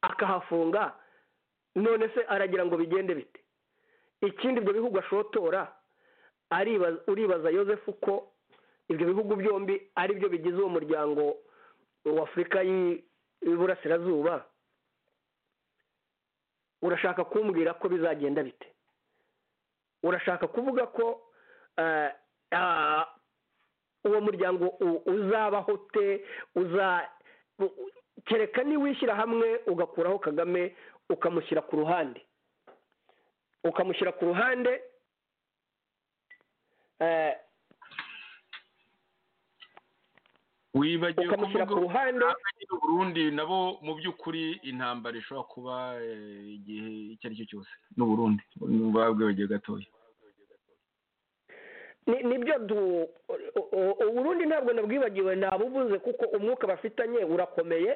akahafunga none se aragira ngo bigende bite ikindi ibyo bihugu ashotora aribaza uribaza yosefu ko ibyo bihugu byombi ari byo bigize uwo muryango wa afurika y'i- y'iburasirazuba urashaka kumbwira ko bizagenda bite urashaka kuvuga ko eh, ah, uwo muryango u- uzabaho te uza u- u- kereka niwishyira hamwe ugakuraho kagame ukamushyira ku ruhande ukamushyira ku ruhande eh, wibagiwe ukamushyira ku kuvuga ruhande uburundi nabo mu by'ukuri intambara ishobora kuba eh, igihe icyo ari cyo cyose n'uburundi babwibagiwe gatoya ni nibyo du u- u- uburundi ntabwo nabwibagiwe ntabuvuze kuko umwuka bafitanye urakomeye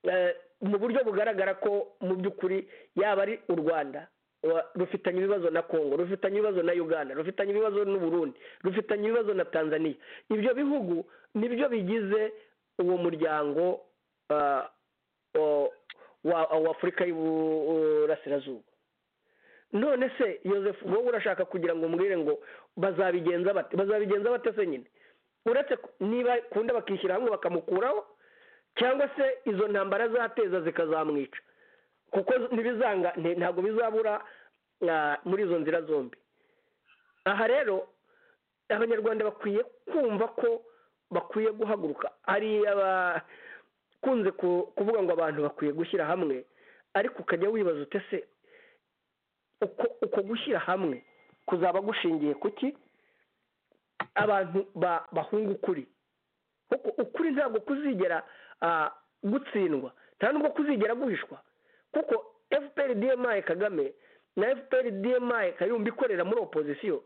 eh, mu buryo bugaragara ko mu by'ukuri yaba ari u rwanda wa- rufitanye ibibazo na congo rufitanye ibibazo na uganda rufitanye ibibazo n'uburundi rufitanye ibibazo na tanzania ibyo bihugu nibyo bigize uwo muryango ah, o- wa wa afurika y'uburasirazuba none se Yosefu wowe urashaka kugira ngo umbwire ngo bazabigenza bate bazabigenza bate se nyine uretse ku- niba kunda bakishyira hamwe bakamukuraho cyangwa se izo ntambara zateza zikazamwica kuko z- ntibizanga nti- ntabwo bizabura ah, muri izo nzira zombi aha rero abanyarwanda bakwiye kumva ko bakwiye guhaguruka hari abakunze ku- kuvuga ngo abantu bakwiye gushyira hamwe ariko ukajya wibaza utese uko uko gushyira hamwe kuzaba gushingiye ku ki abantu ba- bahunga ukuri kuko ukuri ntabwo kuzigera ah, gutsindwa nta nubwo kuzigera guhishwa kuko fpr dmi kagame na fpr dmi kayumba ikorera muri opozisiyo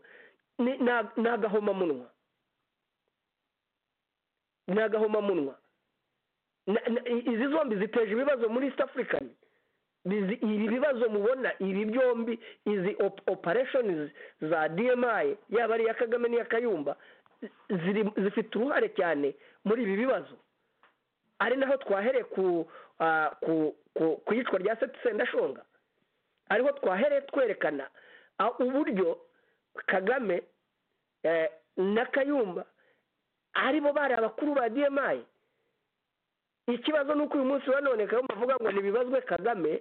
ni ni- ni agahomamunwa ni agahomamunwa Na- na- i- izi zombi ziteje ibibazo muri east african bizi- ibi bibazo mubona ibi byombi izi op- operations za dmi yaba ari iya kagame n'iya kayumba ziri zifite uruhare cyane muri ibi bibazo ari naho twahereye ku ah, ku ku- ku iyicwa rya seti sendashonga ariho twahereye twerekana ah, uburyo kagame eh, na kayumba aribo bari abakuru ba dmi ikibazo ni uko uyu munsi wa none kagame bavuga ngo ntibibazwe kagame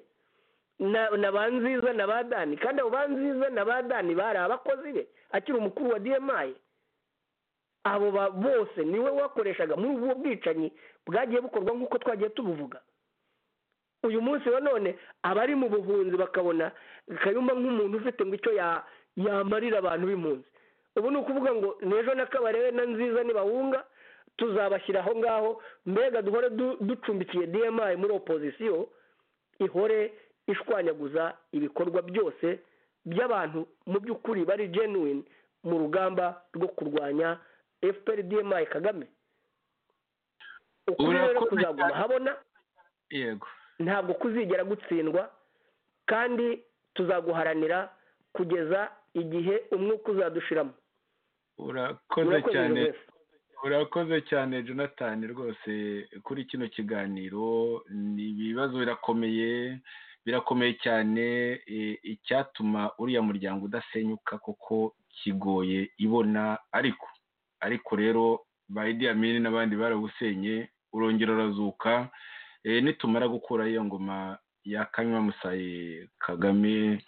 na na ba nziza na ba dani kandi abo ba nziza na ba dani bari abakozi be akiri umukuru wa dmi abo ba- bose niwe wakoreshaga muri ubu bwicanyi bwagiye bukorwa nk'uko twagiye tubuvuga uyu munsi wa none abari mu buhunzi bakabona kayumba nk'umuntu ufite ngo icyo ya- yamarira abantu b'impunzi ubu ni ukuvuga ngo n'ejo n'akabarebe na nziza nibahunga tuzabashyira aho ngaho mbega duhore du- ducumbikiye dmi muri opozisiyo ihore ishwanyaguza ibikorwa byose by'abantu mu by'ukuri bari genuine mu rugamba rwo kurwanya fpr dmi kagame ukuri rero Urakoze kuzaguma cyane. habona yego ntabwo kuzigera gutsindwa kandi tuzaguharanira kugeza igihe umwuka uzadushiramo urakoze Urakoze, cyane Joseph. urakoze cyane jonathan rwose kuri kino kiganiro ni ibibazo birakomeye birakomeye cyane icyatuma uriya muryango udasenyuka kuko kigoye ibona ariko ariko rero ba idiyamini n'abandi barawusenye urongera urazuka nitumara gukura iyo ngoma ya kanywa musaye kagame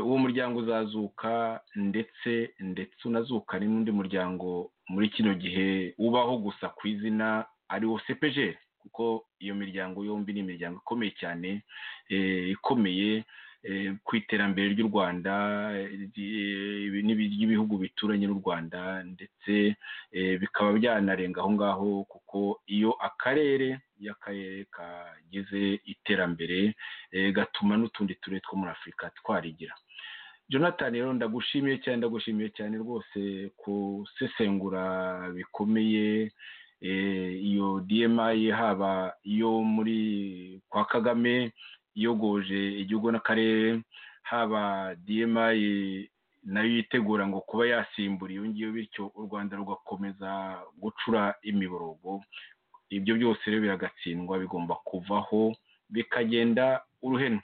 uwo muryango uzazuka ndetse ndetse unazuka n'undi muryango muri kino gihe ubaho gusa ku izina ariwo sepejeri kuko iyo miryango yombi ni imiryango ikomeye cyane ikomeye ku iterambere ry'u rwanda ry'ibihugu bituranye n'u rwanda ndetse bikaba byanarenga aho ngaho kuko iyo akarere iyo akarere kagize iterambere gatuma n'utundi turere two muri afurika twarigira jonathan rero ndagushimiye cyane ndagushimiye cyane rwose gusesengura bikomeye iyo dmi haba iyo muri kwa kagame iyogoje igihugu n'akarere haba dmi nayo yitegura ngo kuba yasimbura iyo ngiyo bityo u rwanda rugakomeza gucura imiborogo ibyo byose rero biragatsindwa bigomba kuvaho bikagenda uruhenu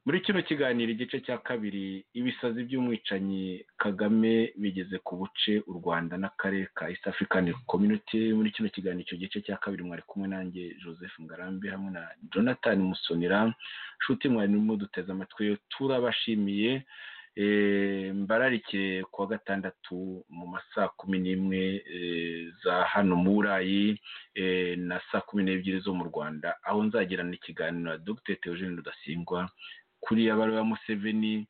muri kino kiganiro igice cya kabiri ibisazi by'umwicanyi kagame bigeze ku buce u rwanda n'akarere ka east african community muri kino kiganiro icyo gice cya kabiri mwari kumwe nanjye joseph ngarambe hamwe na jonathan musonera nshuti mwari muduteze amatwi turabashimiye mbararike kuwa gatandatu mu masaa kumi n'imwe za hano mu burayi na saa kumi n'ebyiri zo mu rwanda aho nzagirana ikiganiro na dr theogene rudasingwa kuri abari ba museveni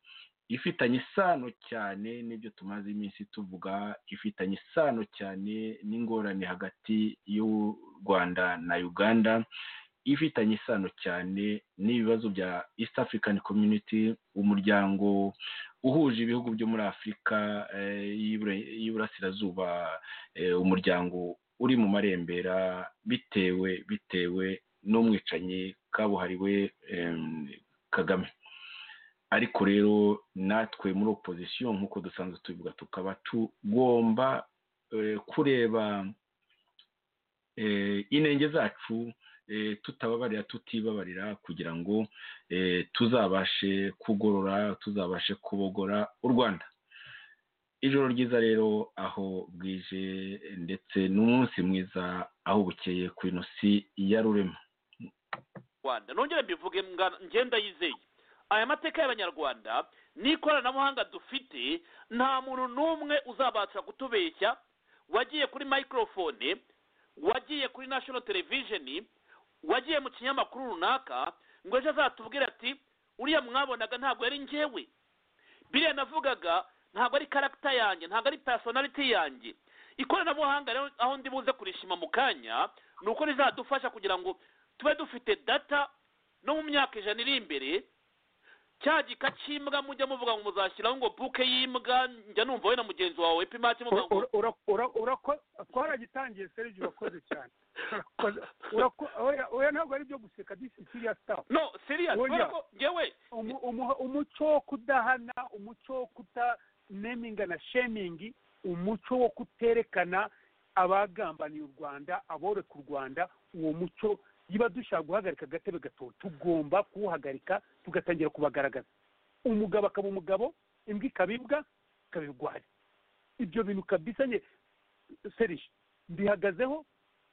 ifitanye isano cyane n'ibyo tumaze iminsi tuvuga ifitanye isano cyane n'ingorane hagati y'u rwanda na uganda ifitanye isano cyane n'ibibazo bya east african community umuryango uhuje ibihugu byo muri afurika y'iburasirazuba umuryango uri mu marembera bitewe bitewe n'umwicanyi kabuhariwe kagame ariko rero natwe muri opozisiyo nk'uko dusanzwe tubivuga tukaba tugomba kureba inenge zacu tutababarira tutibabarira kugira ngo tuzabashe kugorora tuzabashe kubogora u rwanda ijoro ryiza rero aho bwije ndetse n'umunsi mwiza aho bukeye ku ino si ya rurema rwanda nongere mbivuge ngenda yizeye aya mateka y'abanyarwanda n'ikoranabuhanga dufite nta muntu n'umwe uzabasha kutubeshya wagiye kuri mayikorofone wagiye kuri nashono televisheni wagiye mu kinyamakuru runaka ngo ejo azatubwire ati uriya mwabonaga ntabwo yari ngewe biriya navugaga ntabwo ari karagita yanjye ntabwo ari personality yanjye ikoranabuhanga rero aho ndi buze kurishima mu kanya ni uko rizadufasha kugira ngo tube dufite data no mu myaka ijana iri imbere cya gika cy'imbwa mujya muvuga ngo muzashyiraho ngo buke y'imbwa njya numva we na mugenzi wawe epimati muvuga ngo twaragitangiye serivisi urakoze cyane oya ntabwo ari ibyo guseka disi siriya sitafu no siriya kubera ko ngewe umuco wo kudahana umuco wo kutaneminga na shemingi umuco wo kuterekana abagambaniye u rwanda aboreka u rwanda uwo muco niba dushaka guhagarika agatebe gato tugomba kuwuhagarika tugatangira kubagaragaza umugabo akaba umugabo imbwa ikaba imbwa ikaba irwaye ibyo bintu kabisa nye serije mbihagazeho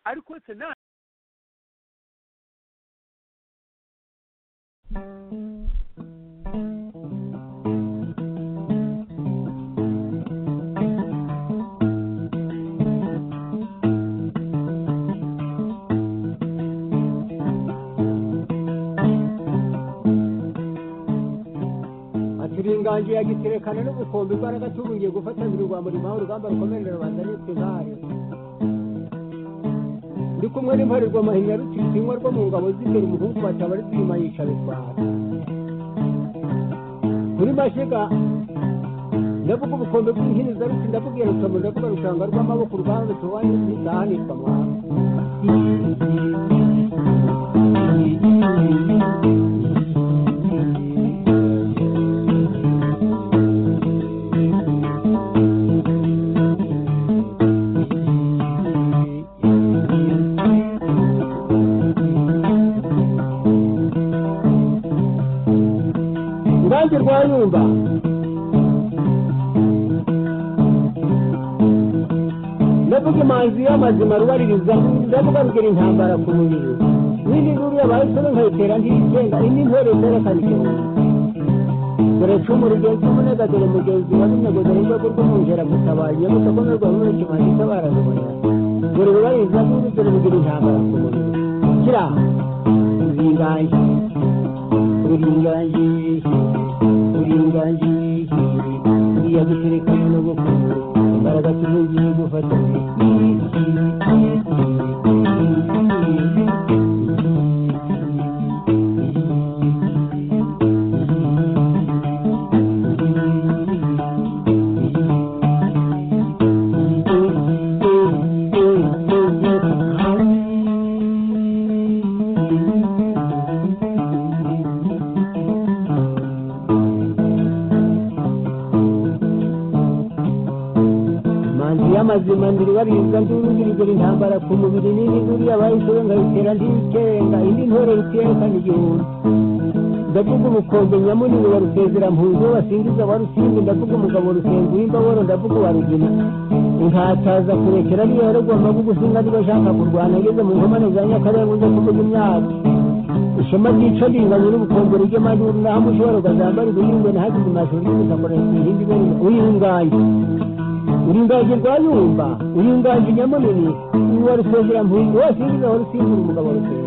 ariko wese nta inganje yagiterekana n'ubukombe imbaraga tubungiye gufatanira urwambo rimuha urugamba rukomerera rubanda nitwe nk'ayo ndi kumwe n'imparirwa amahinya rutitinywa rwo mu ngabo z'imbere umuhungu wataba ari zirima yica bitwara muri mashiga ndavuga ubukombe bw'inkinza ruti ndakubwira rutomo ndavuga rushanga rw'amaboko urwara rutobaye n'izahanitwa mwana amazi y'amazima rubaririza ndavuga rugera intambara ku mubiri n'indi nguru yabaye isoro nkayitera ntiyitenda indi ntore itera kanigenda dore cumu rugenzi umunega dore mugenzi wa runego dore indogo rw'umujera gutabaye iyo mutakomerwa muri kimani itabara rubona dore rubaririza nguru dore rugera intambara ku mubiri kira uringange uringange uringange iya gutereka n'ubukwe imbaraga tuzugiye gufata manzi y'amazima ndiribarinza ndurugirigera intambara ku mubiri n'indi nguru yabaye isoro nkayitera ntiyitenda indi ntore itiyekana igihumbi ndavuga ubukombe nyamuni ngo barusezera mpunzi basingiza barusinde ndavuga umugabo rusenzi w'imbaboro ndavuga uwa rugina inkataza kurekera ariyo yaragwa amavuga usinga niba ashaka kurwana ageze mu nkomane za nyakarere ngo ujye kuvuga imyaka ishema ryica ringanye n'ubukombe rw'amaduru naho umushobora ukazambara ubuhingo nahageze amashuri y'ubusakorera ku ihindi bene uyungaye uringaje rwa yumba uringaje nyamunini uwa rusezera mpunzi wose urizaho rusimbura umugabo rusezera